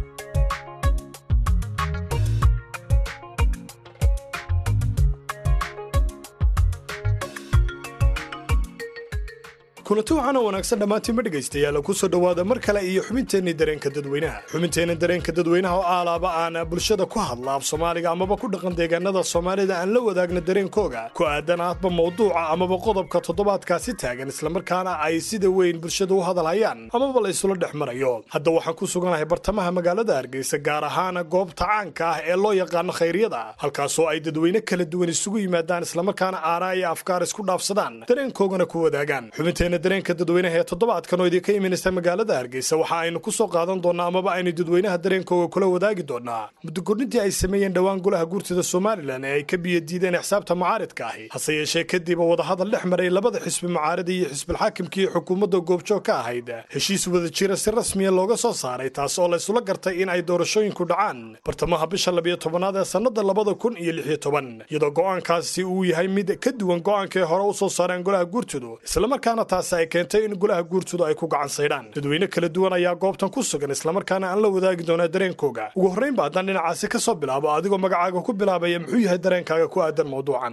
kulanti waxaana wanaagsan dhammaantiinma dhegaystayaal kusoo dhowaada mar kale iyo xubinteenni dareenka dadweynaha xubinteenna dareenka dadweynaha oo aalaaba aan bulshada ku hadla af soomaaliga amaba ku dhaqan deegaanada soomaalida aan la wadaagna dareenkooga ku aadan aadba mawduuca amaba qodobka toddobaadkaasi taagan islamarkaana ay sida weyn bulshada u hadalhayaan amaba la isula dhex marayo hadda waxaan ku suganahay bartamaha magaalada hargeysa gaar ahaan goobta caanka ah ee loo yaqaano khayryada halkaasoo ay dadweyne kala duwan isugu yimaadaan islamarkaana aaraa iyo afkaar isku dhaafsadaan dareenkoogana ku wadaagaan dareenka dadweynaha ee toddobaadkan oo idinka imanaysa magaalada hargeysa waxa aynu ku soo qaadan doonnaa amaba aynu dadweynaha dareenkooga kula wadaagi doonnaa muddogodhintii ay sameeyeen dhowaan golaha guurtida somalilan ee ay ka biyadiideen xisaabta mucaaridka ahi hase yeeshee kadib wadahadal dhex maray labada xisbi mucaarida iyo xisbilxaakimkii xukuumadda goobjoog ka ahayd heshiis wada jira si rasmiya looga soo saaray taas oo laysula gartay in ay doorashooyinku dhacaan bartamaha bisha labiyo tobanaad ee sannada labada kun iyo lixiyo toban iyadoo go'aankaasi uu yahay mid ka duwan go'aankii hore u soo saareen golaha guurtidu islamarkaana taas ay keentay in golaha guurtudu ay ku gacan saydhaan dadweyne kala duwan ayaa goobtan ku sugan islamarkaana aan la wadaagi doonaa dareenkooga ugu horraynba haddaan dhinacaasi ka soo bilaabo adigoo magacaaga ku bilaabaya muxuu yahay dareenkaaga ku aadan mawduucan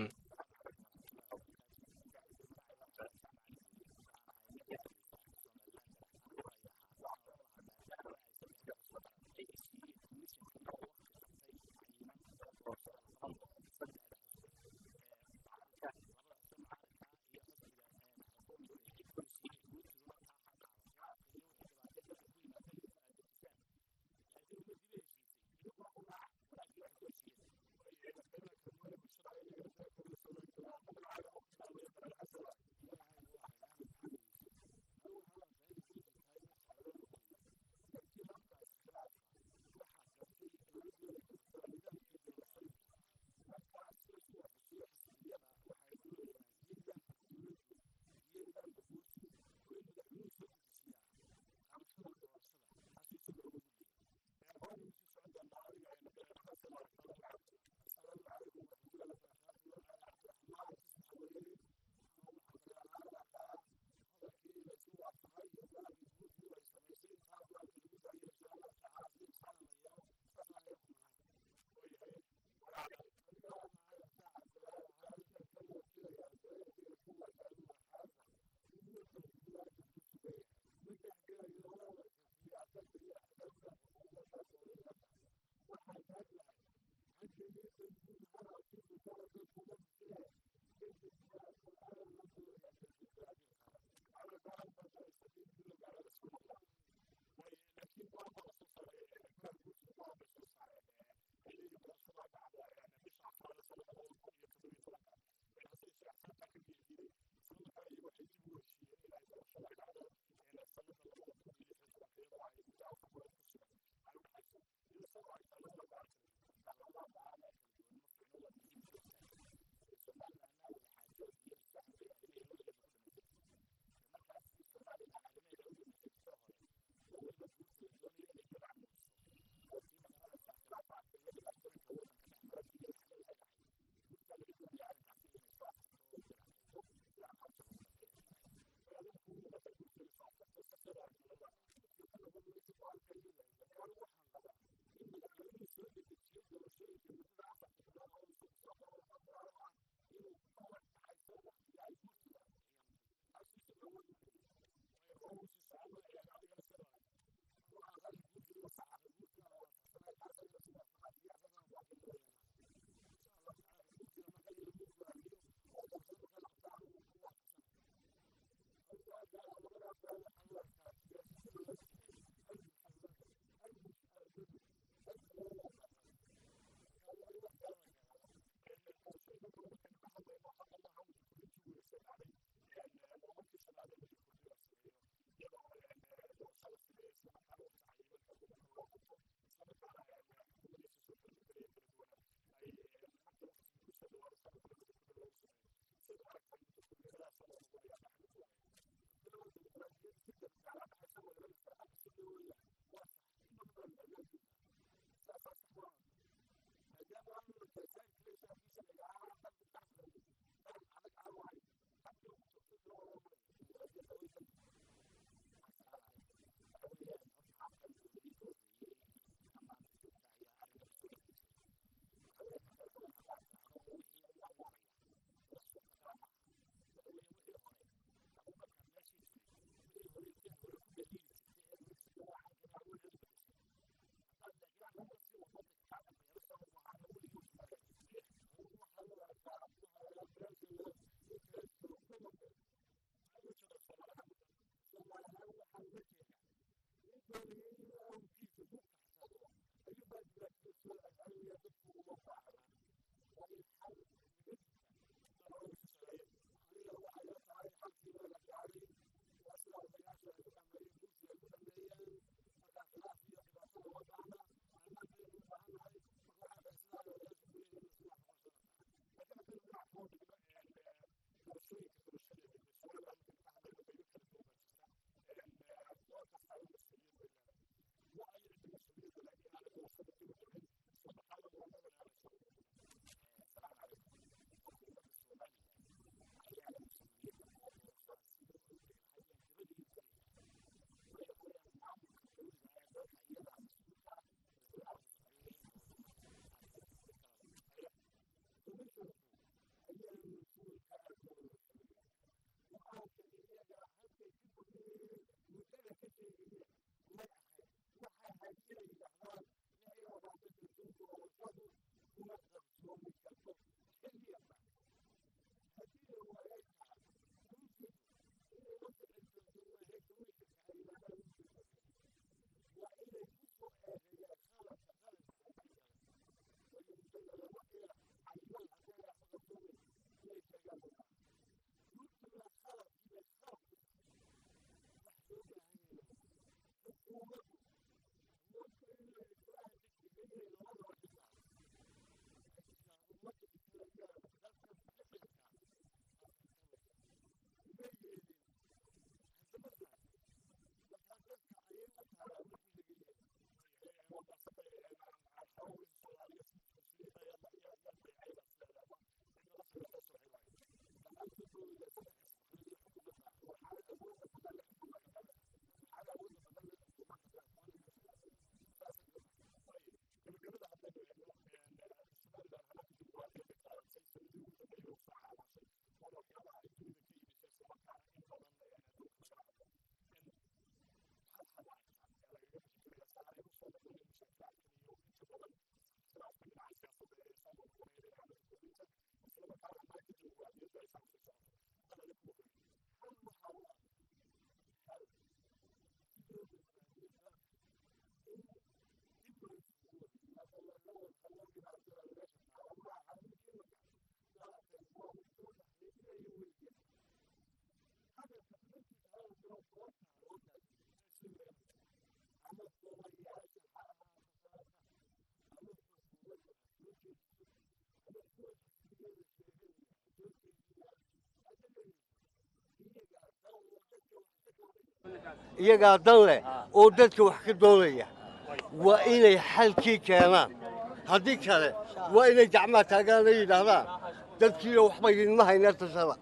iyagaa dan leh oo dadka wax ka doonaya waa inay xalkii keenaan haddii kale waa inay gacmaha taagaan ay yidhaahdaan dadkiiyo waxba idinma hayna tasada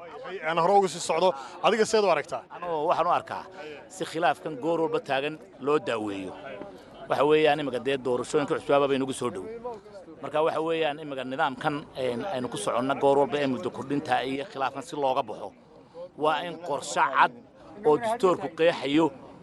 aan hore uga sii socdo adiga seed u aragtaa anuu waxaan u arkaa si khilaafkan goor walba taagan loo daaweeyo waxa weeyaan imika dee doorashooyinka cusbaaba bay nagu soo dhow marka waxa weeyaan imika nidaamkan aynu ku soconna goor walba ee muddo kordhinta iyo khilaafkan si looga baxo waa in qorshe cad oo dastoorku qeexayo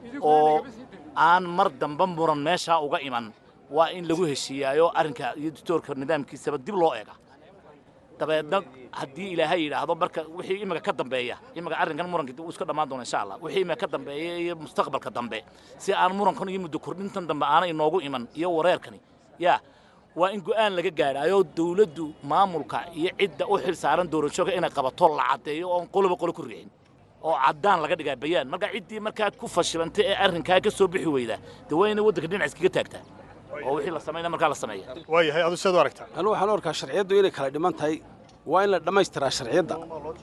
oo aan mar damba muran meeshaa uga iman waa in lagu heshiiyaayo arrinka iyo dastoorka nidaamkiisaba dib loo eega dabeedna haddii ilaahay yidhaahdo marka wixii imika ka dambeeya imika arrinkan muranka uu iska dhammaan doona insha allah wixii imika ka dambeeya iyo mustaqbalka dambe si aan murankan iyo muddo kordhintan dambe aanay inoogu iman iyo wareerkani yaa waa in go'aan laga gaadhaayo dawladdu maamulka iyo cidda u xil saaran doorashooka inay qabato la caddeeyo oon qoloba qolo ku riixin oo caddaan laga dhigaa bayaan marka ciddii markaa ku fashilantay ee arrinkaa ka soo bixi weyda dee waa inay waddanka dhinac iskaga taagtaa oo wixii la samayna markaa la sameeya waayahay adu seed u aragtaa anu waxaan u arkaa sharciyaddu inay kala dhiman tahay waa in la dhammaystiraa sharciyadda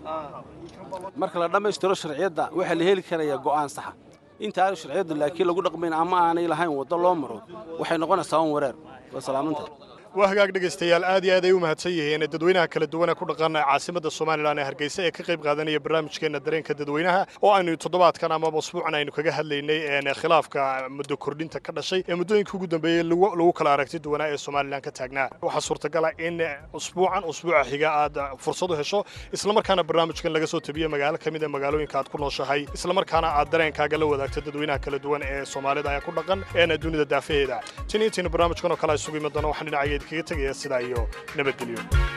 marka la dhammaystiro sharciyadda waxaa la heli karayaa go'aan saxa intaanu sharciyaddu laakiin lagu dhaqmayn ama aanay lahayn waddo loo maro waxay noqonaysaa un wareer waa salaamanta waa hagaag dhegaystayaal aad iyo aad ay u mahadsan yihiin dadweynaha kala duwan ee ku dhaqan caasimada somalilan ee hargeysa ee ka qayb qaadanaya barnaamijkeena dareenka dadweynaha oo aynu toddobaadkan ama usbuucan aynu kaga hadlaynay khilaafka muddo kordhinta ka dhashay ee muddooyinka ugu dambeeyey lagu kala aragti duwanaa ee somalilan ka taagnaa waxaa suurtagala in usbuucan usbuuca xiga aad fursad u hesho islamarkaana barnaamijkan laga soo tabiye magaalo ka mid a magaalooyinka aad ku nooshahay islamarkaana aad dareenkaaga la wadaagto dadweynaha kala duwan ee soomaalida ee ku dhaqan ee dunida daafaheeda tin intaynu barnaamijkan oo kale isugu imi doono waxaan dhinacaya idinkaga tegaya sidaa iyo nabadgelyo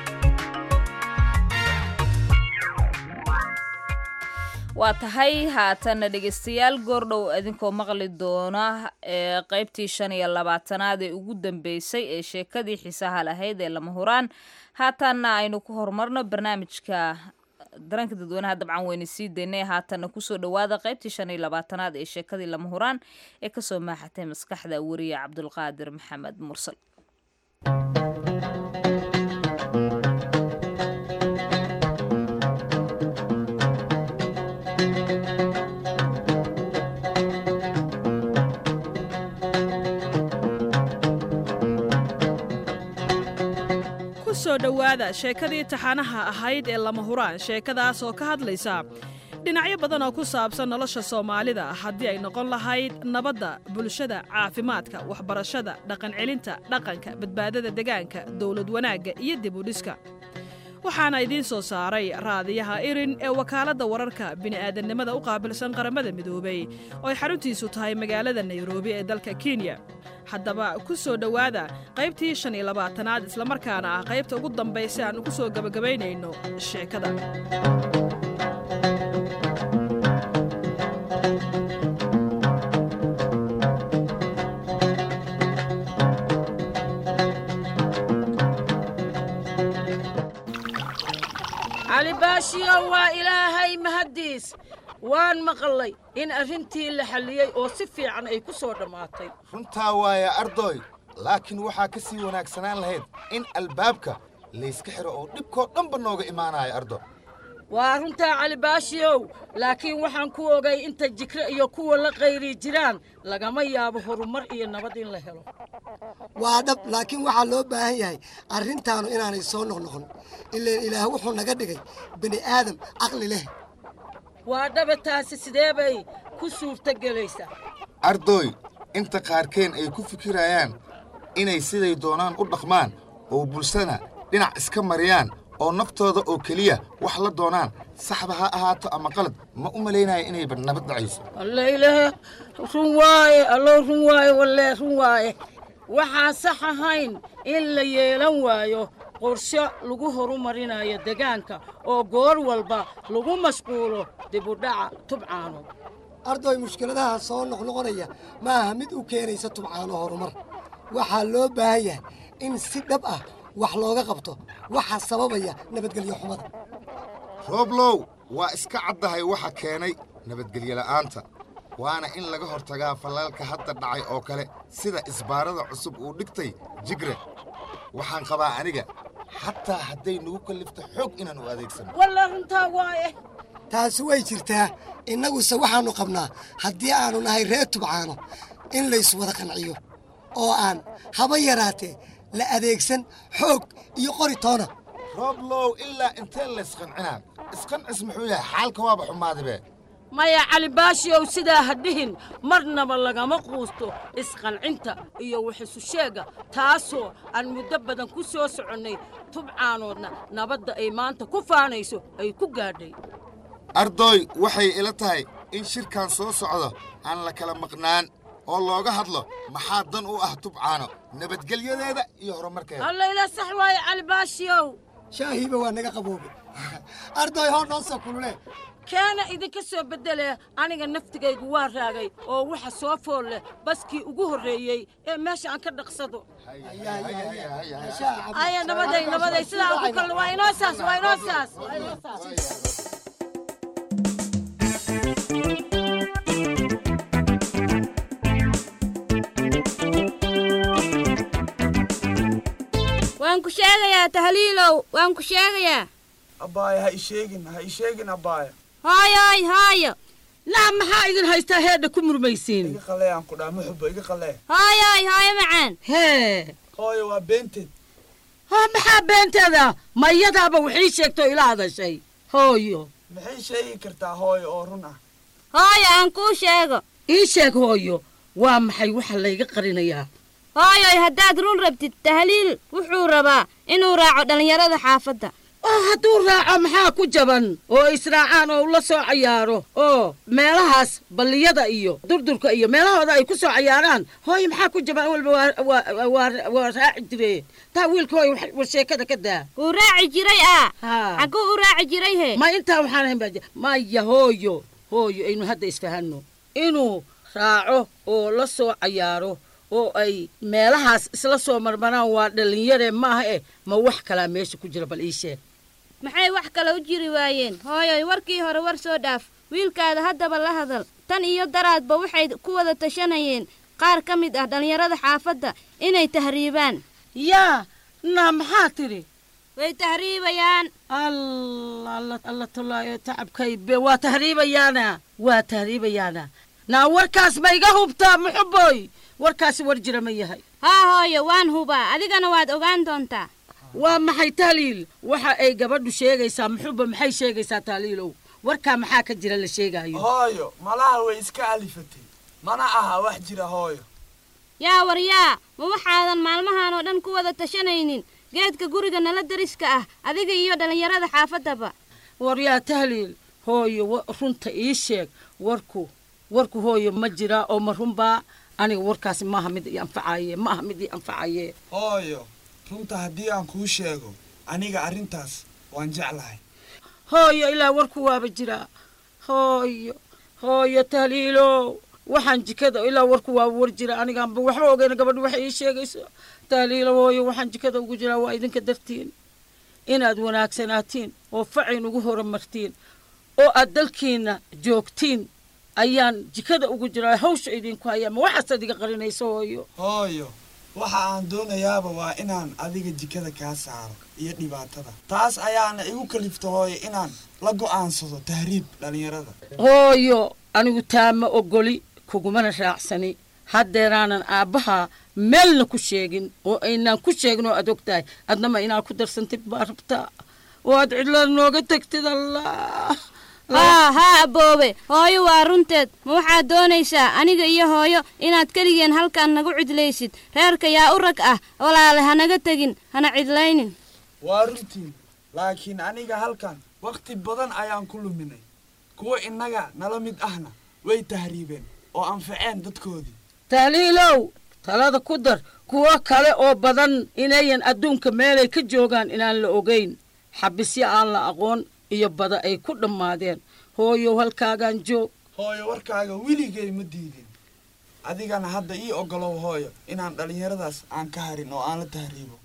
waa tahay haatanna dhegaystayaal goordhow idinkoo maqli doona ee qaybtii shan iyo labaatanaad ee ugu dambeysay ee sheekadii xiisaha lahayd ee lama huraan haatanna aynu ku horumarno barnaamijka daranka dadweynaha dabcan weyna sii daynay haatanna kusoo dhowaada qaybtii shan iyo labaatanaad ee sheekadii lama huraan ee kasoo maaxatay maskaxda wariye cabdulqaadir maxamed mursal kusoo dhowaada sheekadii taxanaha ahayd ee lama huraan sheekadaas oo ka hadlaysa dhinacyo badan oo ku saabsan nolosha soomaalida haddii ay noqon lahayd nabadda bulshada caafimaadka waxbarashada dhaqancelinta dhaqanka badbaadada degaanka dowlad wanaagga iyo dib u dhiska waxaana idiin soo saaray raadiyaha irin ee wakaaladda wararka bini'aadannimada u qaabilsan qaramada midoobay oo ay xaruntiisu tahay magaalada nairobi ee dalka kenya haddaba ku soo dhowaada qaybtii shan iyo labaatanaad islamarkaana ah qaybta ugu dambaysa aan ku soo gebagabaynayno sheekada cali baashiyow waa ilaahay mahaddiis waan maqlay in arrintii la xalliyey oo si fiican ay ku soo dhammaatay runtaa waaya ardoy laakiin waxaa ka sii wanaagsanaan lahayd in albaabka layska xiro oo dhibkoo dhanba nooga imaanaya ardo waa runtaa cali baashiyow laakiin waxaan ku ogay inta jikre iyo kuwa la qayri jiraan lagama yaabo horumar iyo nabad in la helo waa dhab laakiin waxaa loo baahan yahay arrintaanu inaanay soo noqnoqon ileen ilaah wuxuu naga dhigay bini aadam caqli leh waa dhaba taasi sidee bay ku suurtogelaysaa ardoy inta qaarkeen ay ku fikirayaan inay siday doonaan u dhaqmaan oo bulshada dhinac iska mariyaan oo naftooda oo keliya wax la doonaan saxba ha ahaato ama qalad ma u malaynaya inayba nabad dhacayso allailahe run waaye allow run waaye wallee run waaye waxaan sax ahayn in la yeelan waayo qorshe lagu horumarinayo degaanka oo goor walba lagu mashquulo dibudhaca tubcaano ardoy mushkiladaha soo noqnoqonaya ma aha mid u keenaysa tubcaano horumar waxaa loo baahan yahay in si dhab ah wax looga qabto waxa sababaya nabadgelyo xumada rooblow waa iska caddahay waxa keenay nabadgelyo la'aanta waana in laga hortagaa fallalka hadda dhacay oo kale sida isbaarada cusub uu dhigtay jigre waxaan qabaa aniga xataa hadday nagu kallifto xoog inaan u adeegsano walla runtaa waaye taasi way jirtaa innaguse waxaannu qabnaa haddii aannu nahay reer tubcaano in layswada qanciyo oo aan haba yaraatee la adeegsan xoog iyo qori toona rooblow ilaa intee laysqancinaa isqancis muxuu yahay xaalka waaba xumaadibe maya cali baashiyow sidaa ha dhihin marnaba lagama quusto isqancinta iyo waxisu sheegga taasoo aan muddo badan ku soo soconnay tubcaanoodna nabadda ay maanta ku faanayso ay ku gaadhay ardoy waxay ila tahay in shirkan soo socdo aan la kala maqnaan oo looga hadlo maxaa dan u ah tubcaano nabadgelyadeeda iyo horumarkeeda allayla sax waaye cali baashiyow shaahiiba waa naga qaboobe ardoy hoo noo soo kulule keena idinka soo beddelee aniga naftigaygu waa raagay oo waxa soo fool leh baskii ugu horreeyey ee meesha aan ka dhaqsado aya nabaday nabaday sidaa ugu kalna waa inoo saas waa inoo saas waa inoo saas waan ku sheegayaa tahliilow waan ku sheegayaa abbaaya ha isheegin ha isheegin abbaaya hooyoy hooyo laa maxaa idin haystaa heedha ku murmaysiin iga qalee aan ku dhaha muxuba iga qalee hooyoy hooyo macaan hee hooyo waa beenteed haa maxaa beenteeda ma iyadaaba waxii sheegtoo ila hadashay hooyo maxay sheegi kartaa hooyo oo run ah hooyo aan kuu sheego ii sheeg hooyo waa maxay waxa layga qarinayaa hooyoy haddaad run rabtid tahliil wuxuu rabaa inuu raaco dhallinyarada xaafadda oo hadduu raaco maxaa ku jaban oo israacaan oo la soo cayaaro oo meelahaas balliyada iyo durdurka iyo meelahooda ay ku soo cayaaraan hooyo maxaa ku jaban walba waa raaci jire taa wiilka hooyo war sheekada ka daa wuu raaci jiray ah xagguu u raaci jiray he ma intaa waxaan ahayn baa maya hooyo hooyo aynu hadda isfahanno inuu raaco oo la soo cayaaro oo ay meelahaas isla soo marmaraan waa dhallinyare maaha eh ma wax kalaa meesha ku jira bal ii sheeg maxay wax kale u jiri waayeen hooyoy warkii hore war soo dhaaf wiilkaada haddaba la hadal tan iyo daraadba waxay ku wada tashanayeen qaar ka mid ah dhallinyarada xaafadda inay tahriibaan yaa na maxaa tidhi way tahriibayaan alla tolaayo tacabkaybe waa tahriibayaana waa tahriibayaana naa warkaas ma iga hubtaa muxuboy warkaasi war jira ma yahay haa hooyo waan hubaa adigana waad ogaan doontaa waa maxay tahliil waxa ay gabadhu sheegaysaa muxuba maxay sheegaysaa tahliilow warkaa maxaa ka jira la sheegaayo hooyo malaha way iska alifatay mana aha wax jira hooyo yaa waryaa ma waxaadan maalmahan oo dhan ku wada tashanaynin geedka guriga nala dariska ah adiga iyo dhallinyarada xaafaddaba waryaa tahliil hooyo runta ii sheeg warku warku hooyo ma jiraa oo ma runbaa aniga warkaasi maaha mid ii anfacaye ma aha mid ii anfacaye hooyo runta haddii aan kuu sheego aniga arrintaas waan jeclahay hooyo ilaa warku waaba jiraa hooyo hooyo tahliilow waxaan jikada ilaa warku waaba war jira anigaanba waxba ogeyna gabadhu waxay ii sheegayso tahliilo hooyo waxaan jikada ugu jiraa waa idinka dartiin inaad wanaagsanaatiin oo facayn ugu horumartiin oo aad dalkiinna joogtiin ayaan jikada ugu jiraa hawsha idinku hayaa ma waxaasaad iga qarinayso hooyo hooyo waxa aan doonayaaba waa inaan adiga jikada kaa saaro iyo dhibaatada taas ayaana igu kalifta hooyo inaan la go'aansado tahriib dhallinyarada hooyo anigu taama ogoli kugumana raacsani haddeeraanan aabbaha meelna ku sheegin oo aynaan ku sheegin oo aad og tahay adnama inaad ku darsantid baa rabtaa oo aad cidlada nooga tagtid allah haa haa aboobe hooyo waa runteed ma waxaad doonaysaa aniga iyo hooyo inaad keligeen halkan nagu cidlaysid reerka yaa u rag ah walaale hanaga tegin hana cidlaynin waa runtiin laakiin aniga halkan wakhti badan ayaan ku luminay kuwa innaga nala mid ahna way tahriibeen oo anfaceen dadkoodii tahliilow talada ku dar kuwo kale oo badan inayan adduunka meelay ka joogaan inaan la ogayn xabisyo aan la aqoon iyo bada ay ku dhammaadeen hooyow halkaagaan joog hooyo warkaaga weligay ma diidin adigana hadda ii ogolow hooyo inaan dhallinyaradaas aan ka harin oo aan la tahriibo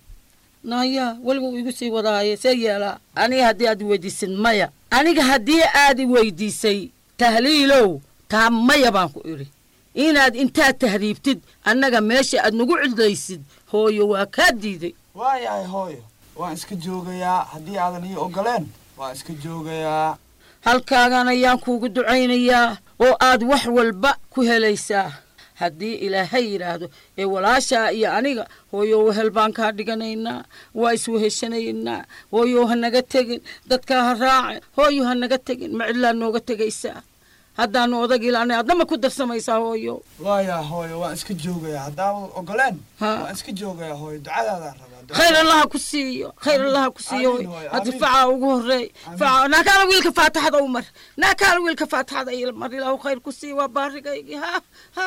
naya weliba uu igu sii wadaaye see yeelaa aniga haddii aad weydiisid maya aniga haddii aad i weydiisay tahliilow taa maya baan ku idhi inaad intaad tahriibtid annaga meesha aad nagu cidlaysid hooyo waa kaa diiday waayahay hooyo waan iska joogayaa haddii aadan ii ogoleen waan iska joogayaa halkaagan ayaan kuugu ducaynayaa oo aad wax walba ku helaysaa haddii ilaahay yidhaahdo ee walaashaa iyo aniga hooyo wehel baan kaa dhiganaynaa waa isweheshanaynaa hooyo ha naga tegin dadkaa ha raace hooyo ha naga tegin ma cidlaa nooga tegaysaa haddaanu odag ilaanay adnama ku darsamaysaa hooyo waayaa hooyo waan iska joogayaa haddaadan ogoleen waan iska joogayaa hooyo ducadaadaan rabaa khayr allaha ku siiyo khayr allaha ku siiyo haddi facaa ugu horeey faca naakaala wiilka faataxada u mar naakaala wiilka faataxada il mar ilaahu khayr ku siiyo waa baarigaygii ha ha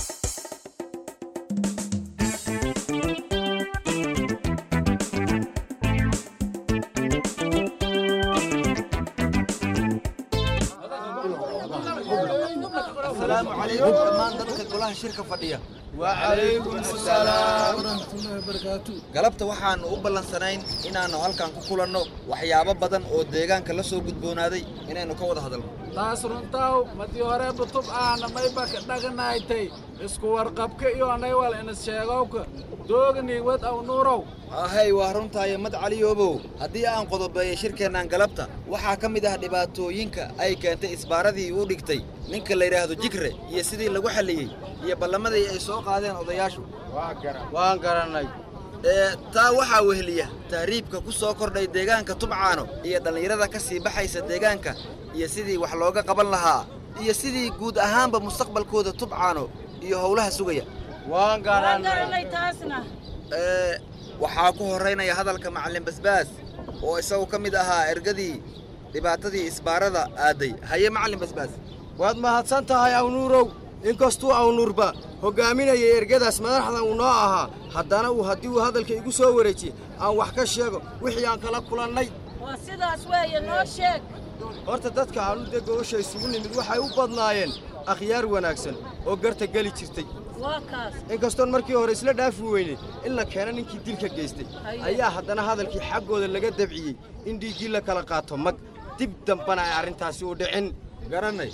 السلام عليكم dhammaan dadka golaha shirka fadhiya وعليكم السلام galabta waxaannu u ballansanayn inaannu halkan ku kulanno waxyaabo badan oo deegaanka la soo gudboonaaday inaynu ka wada hadalno taas runtaw madii hore butub aana mayba ka dhaganaaytay isku warqabka iyo anaywal inas sheegowka doogani wad aw nuurow ahay waa runtaayo mad caliyoobow haddii aan qodobeeyay shirkeennan galabta waxaa ka mid ah dhibaatooyinka ay keentay isbaaradii uu dhigtay ninka la yidhaahdo jigre iyo sidii lagu xalliyey iyo ballamadii ay soo qaadeen odayaashu waan garannay ee taa waxaa weheliya tahriibka ku soo kordhay deegaanka tubcaano iyo dhallinyarada ka sii baxaysa deegaanka iyo sidii wax looga qaban lahaa iyo sidii guud ahaanba mustaqbalkooda tubcaano iyo howlaha sugaya waan garanay taasna ee waxaa ku horraynaya hadalka macallin basbaas oo isagu ka mid ahaa ergadii dhibaatadii isbaarada aaday haye macallin basbaas waad mahadsan tahay awnuurow inkastuu awnuurba hoggaaminaya ergadaas madaxda uu noo ahaa haddana uu haddii uu hadalka igu soo wareejiye aan wax ka sheego wixii aan kala kulannay waa sidaas weeye noo sheeg horta dadka aanu dee gobasha isugu nimid waxay u badnaayeen akhyaar wanaagsan oo garta geli jirtay waa kaas inkastoon markii hore isla dhaafi weynay in la keeno ninkii dilka geystay Haye. ayaa haddana hadalkii xaggooda laga dabciyey in dhiiggii la kala qaato mag dib dambana ay arrintaasi u dhicin garannay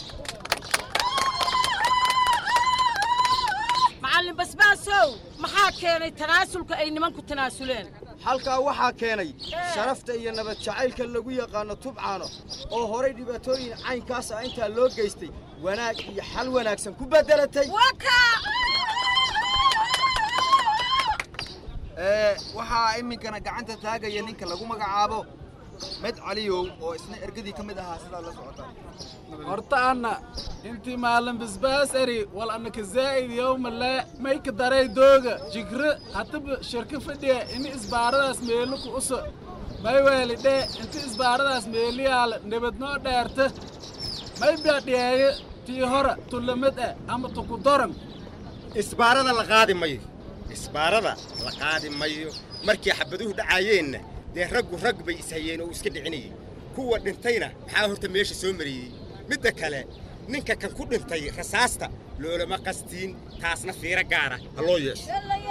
macallin basbaasow maxaa keenay tanaasulka ay nimanku tanaasuleen halkaa waxaa keenay sharafta iyo nabad jacaylka lagu yaqaano tubcaano oo horay dhibaatooyin caynkaas ah intaa loo geystay wanaag iyo xal wanaagsan ku beddelatay ee waxaa iminkana gacanta taagaya ninka lagu magacaabo med caliyow oo isna ergadii ka mid ahaa sidaa la socota horta anna intii maalin basbaas eri wal annaka zaa'id yowma lee mayka daray dooga jigre hataba shirka fadhiya ini isbaaradaas meeluku uso may weeli dhee inti isbaaradaas meeliyaala nabadnoo dheerta may baadhiyeeye tii hora tulamad ah ama tukudoran isbaarada la qaadi mayo isbaarada la qaadi mayo markii xabaduhu dhacaayeenna dee raggu rag bay ishayeen oo iska dhicinayay kuwa dhintayna maxaa horta meesha soo mariyey midda kale ninka kan ku dhintay rasaasta loolama qastiin taasna fiiro gaara ha loo yeesho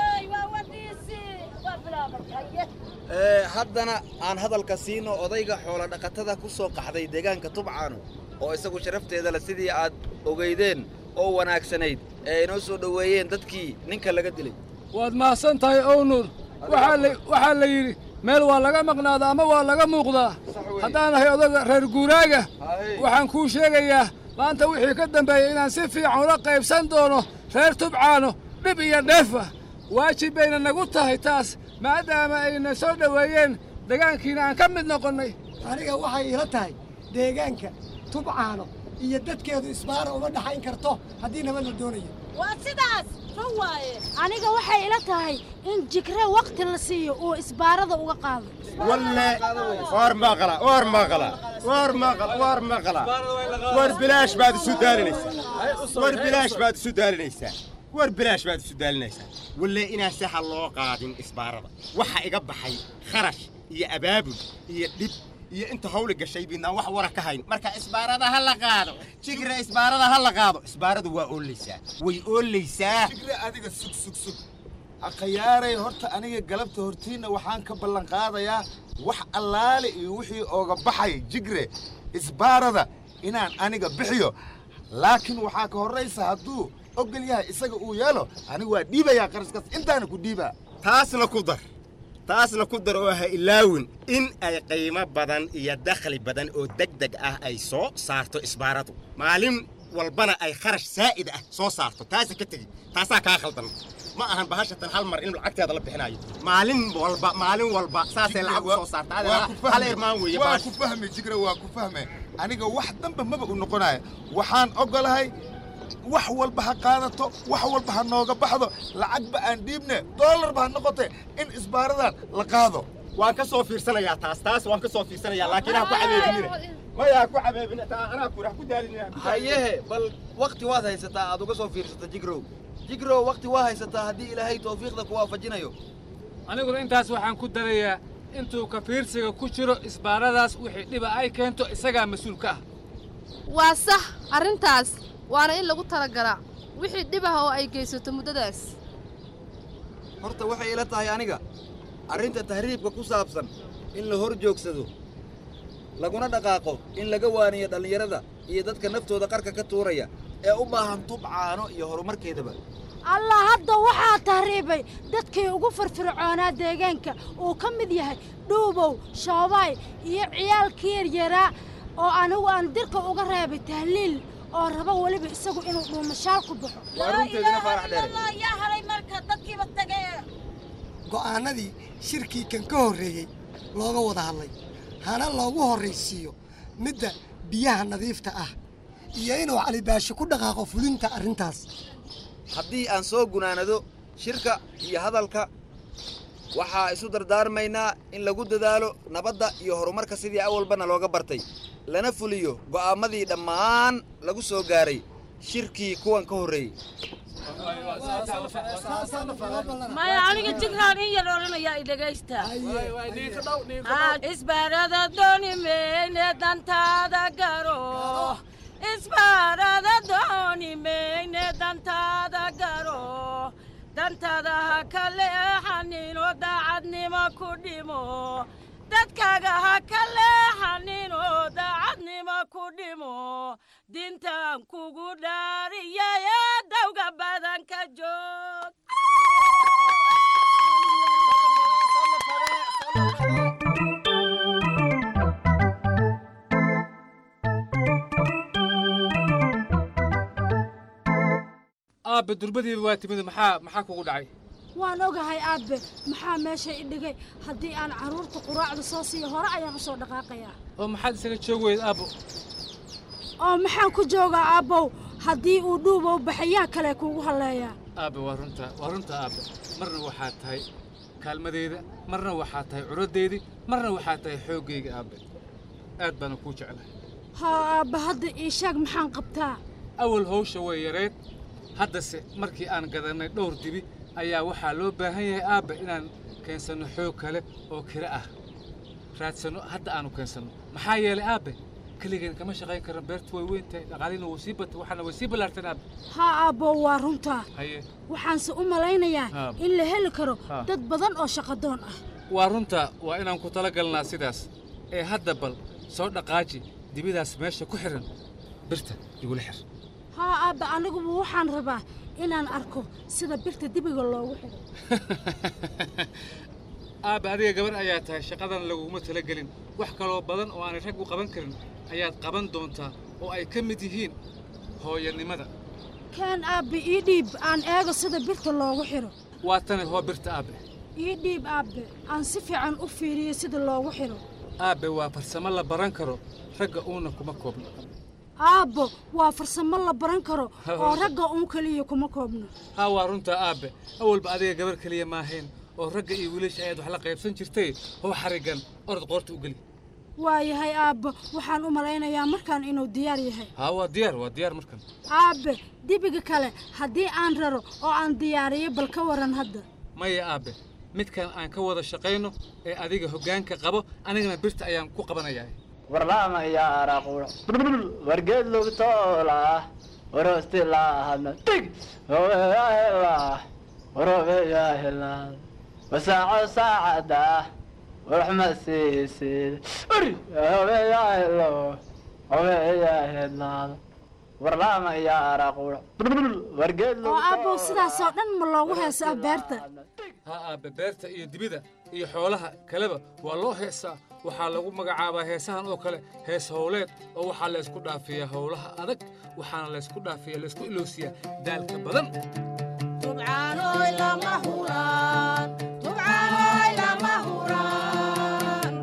ee haddana aan hadalka siino odayga xoola dhaqatada ku soo qaxday deegaanka tubcaano oo isagu sharafteeda le sidii aad ogeydeen oo wanaagsanayd ee inoo soo dhoweeyeen dadkii ninka laga dilay waad mahadsan tahay ownur waxaa la waxaa la yidhi meel waa laga maqnaadaa ama waa laga muuqdaa haddaan ahay odaga reer guuraaga waxaan kuu sheegayaa maanta wixii ka dambeeyey inaan si fiican ula qaybsan doono reer tubcaano dhib iyo dheefa waajib bayna nagu tahay taas maadaama ayna soo dhoweeyeen degaankiina aan ka mid noqonnay aniga waxay ila tahay deegaanka tubcaano iyo dadkeedu isbaara uma dhaxayn karto haddii nabad la doonayo waa sidaas run waaye aniga waxay ila tahay in jigre wakhti la siiyo uu isbaarada uga qaado walle war maqla war maqla war maqla war maqla war bilaash baad isu daalinaysaa war bilaash baad isu daalinaysaa war bilaash baad isu daalinaysaa walle inaan saxa loo qaadin isbaarada waxa iga baxay kharash iyo abaabul iyo dhib iyo inta hawli gashay bidnaan wax wara ka hayn marka isbaarada ha la qaado jigre isbaarada ha la qaado isbaaradu waa oolaysaa way oolaysaa jigre adiga sug sug sug akhayaaray horta aniga galabta hortiinna waxaan ka ballan qaadayaa wax allaale iyo wixii ooga baxay jigre isbaarada inaan aniga bixiyo laakiin waxaa ka horraysa hadduu ogol yahay isaga uu yeelo aniga waa dhiibayaa qarashkaas intaana ku dhiibaa taasna ku dar taasna ku dar oo ha ilaawin in ay qiimo badan iyo dakhli badan oo degdeg ah ay soo saarto isbaaradu maalin walbana ay kharash saa'id ah soo saarto taasa ka tegi taasaa kaa khaldan ma ahan bahashatan hal mar in lacagteeda la bixinayo maalin walba maalin walba saasay lacag u soo saarta waa ku hal irmaan weeye waa bahash ku fahme jigre waa ku fahme aniga wax damba maba u noqonaya waxaan ogolahay wax walba ha qaadato wax walba ha nooga baxdo lacagba aan dhiibne doolarba ha noqote in isbaaradan la qaado waan ka soo fiirsanayaa taas taas waan ka soo fiirsanayaa laakiin ha ku cabeebinina maya ha ku cabeebina taa anaa ku ha ku daalinina hayehe bal wakhti waad haysataa aad uga soo fiirsata jigrow jigrow wakhti waa haysataa haddii ilaahay tawfiiqda ku waafajinayo aniguna intaas waxaan ku darayaa intuu ka fiirsiga ku jiro isbaaradaas wixii dhiba ay keento isagaa mas-uul ka ah waa sax arrintaas waana in lagu talagalaa wixii dhib ah oo ay geysato muddadaas horta waxay ila tahay aniga arrinta tahriibka ku saabsan in la hor joogsado laguna dhaqaaqo in laga waaniyo dhallinyarada iyo dadka naftooda qarka ka tuuraya ee u baahan tubcaano iyo horumarkeedaba allah hadda waxaa tahriibay dadkii ugu firfircoonaa deegaanka uu ka mid yahay dhuubow shoobaay iyo ciyaalkii yaryaraa oo anigu aan dirka uga reebay tahliil oo raba weliba isagu inuu dhuumashaal ku baxo waa runteedina faarax dheere yaa halay marka dadkiiba tagee go'aannadii shirkii kan ka horreeyey looga wada hadlay hana loogu horraysiiyo midda biyaha nadiifta ah iyo inuu calibaasho ku dhaqaaqo fulinta arrintaas haddii aan soo gunaanado shirka iyo hadalka waxaa isu dardaarmaynaa in lagu dadaalo nabadda iyo horumarka sidii awalbana looga bartay lana fuliyo go'aammadii dhammaan lagu soo gaaray shirkii kuwan ka horreeyey maya aniga jigraan in yar odhanayaa i dhegaysta isbaarada dooni meyne dantaada garo isbaarada dooni meyne dantaada garo dantaada ha ka leexanino daacadnimo ku dhimo dadkaaga ha ka leexanino daacadnimo ku dhimo dintaan kugu dhaariyaye dawga badanka joog aabbe durbadiiba waa timid maxaa maxaa kugu dhacay waan ogahay aabbe maxaa meesha i dhigay haddii aan carruurta quraacda soo siiyo hore ayaan u soo dhaqaaqayaa oo maxaad isaga joogi weyd aabbo oo maxaan ku joogaa aabbow haddii uu dhuubow baxayaa kale kuugu halleeyaa aabbe waa runta waa runta aabbe marna waxaad tahay kaalmadeyda marna waxaad tahay curaddeydii marna waxaad tahay xooggayga aabbe aad baana kuu jeclahay haa aabbe hadda ii sheeg maxaan qabtaa awal hawsha way yareed haddase markii aan gadannay dhowr dibi ayaa waxaa loo baahan yahay aabbe inaan keensanno xoog kale oo kira ah raadsanno hadda aanu keensanno maxaa yeelay aabbe keligeen kama shaqayn karno beertu way weyn tahay dhaqaalina way sii batay waxaana way sii ballaarteen aabbe haa aabbow waa runtaa haye waxaanse u malaynayaa Aabbe. in la heli karo Haa. dad badan oo shaqadoon ah waa runta waa inaan ku tala galnaa sidaas ee hadda bal soo dhaqaaji dibidaas meesha ku xihan birta igula xir haa aabbe aniguba waxaan rabaa inaan arko sida birta dibiga loogu xidho aabbe adiga gabar ayaa tahay shaqadan laguguma talagelin wax kaloo badan oo aanay rag u qaban karin ayaad qaban doontaa oo ay ka mid yihiin hooyanimada kaan aabbe ii dhiib aan eego sida birta loogu xidho waa tani hoo birta aabbe ii dhiib aabbe aan si fiican u fiiriyo sida loogu xidho aabbe waa farsamo la baran karo ragga uuna kuma koobno aabbo waa farsamo la baran karo oo ragga uun keliya kuma koobno haa waa runtaa aabbe awalba adiga gabar keliya maahayn oo ragga iyo wiilasha ayaad wax la qaybsan jirtay how xariggan orod qoorta u geli waayahay aabbo waxaan u malaynayaa markaan inuu diyaar yahay haa waa diyaar waa diyaar markan aabbe dibiga kale haddii aan raro oo aan diyaariyo bal ka waran hadda maya aabbe midkan aan ka wada shaqayno ee adiga hoggaanka qabo anigana birta ayaan ku qabanayaa warlaama yaa araquura wargeed lugtoola waroosti laahadna tig hobeyaahela warobeyaahela wasaaco saacada warxma siisid uri hobeyaahelo hobeyaahelaada warlaama yaa araquura wargeed oo aabbow sidaasoo dhan ma loogu heesaa beerta haa aabbe beerta iyo dibida iyo xoolaha kaleba waa loo heesaa waxaa lagu magacaabaa heesahan oo kale hees howleed oo waxaa laysku dhaafiyaa howlaha adag waxaana laysku dhaafiyaa laysku iloosiyaa daalka badan tubcaanoy lama huraan tubcaanoy lama huraan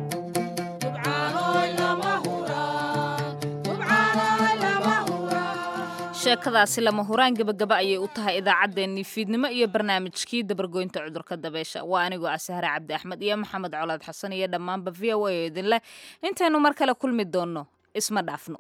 tubcaanoy lama huraan tubcaanoy lama huraan sheekadaasi lama huraan gebagaba ayay u tahay idaacaddeenii fiidnimo iyo barnaamijkii dabargoynta cudurka dabeesha waa anigoo ah sahre cabdi axmed iyo maxamed colaad xasan iyo dhammaanba v o a oo idin leh intaynu mar kale kulmi doonno isma dhaafno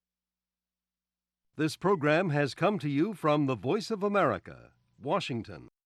This program has come to you from the Voice of America, Washington.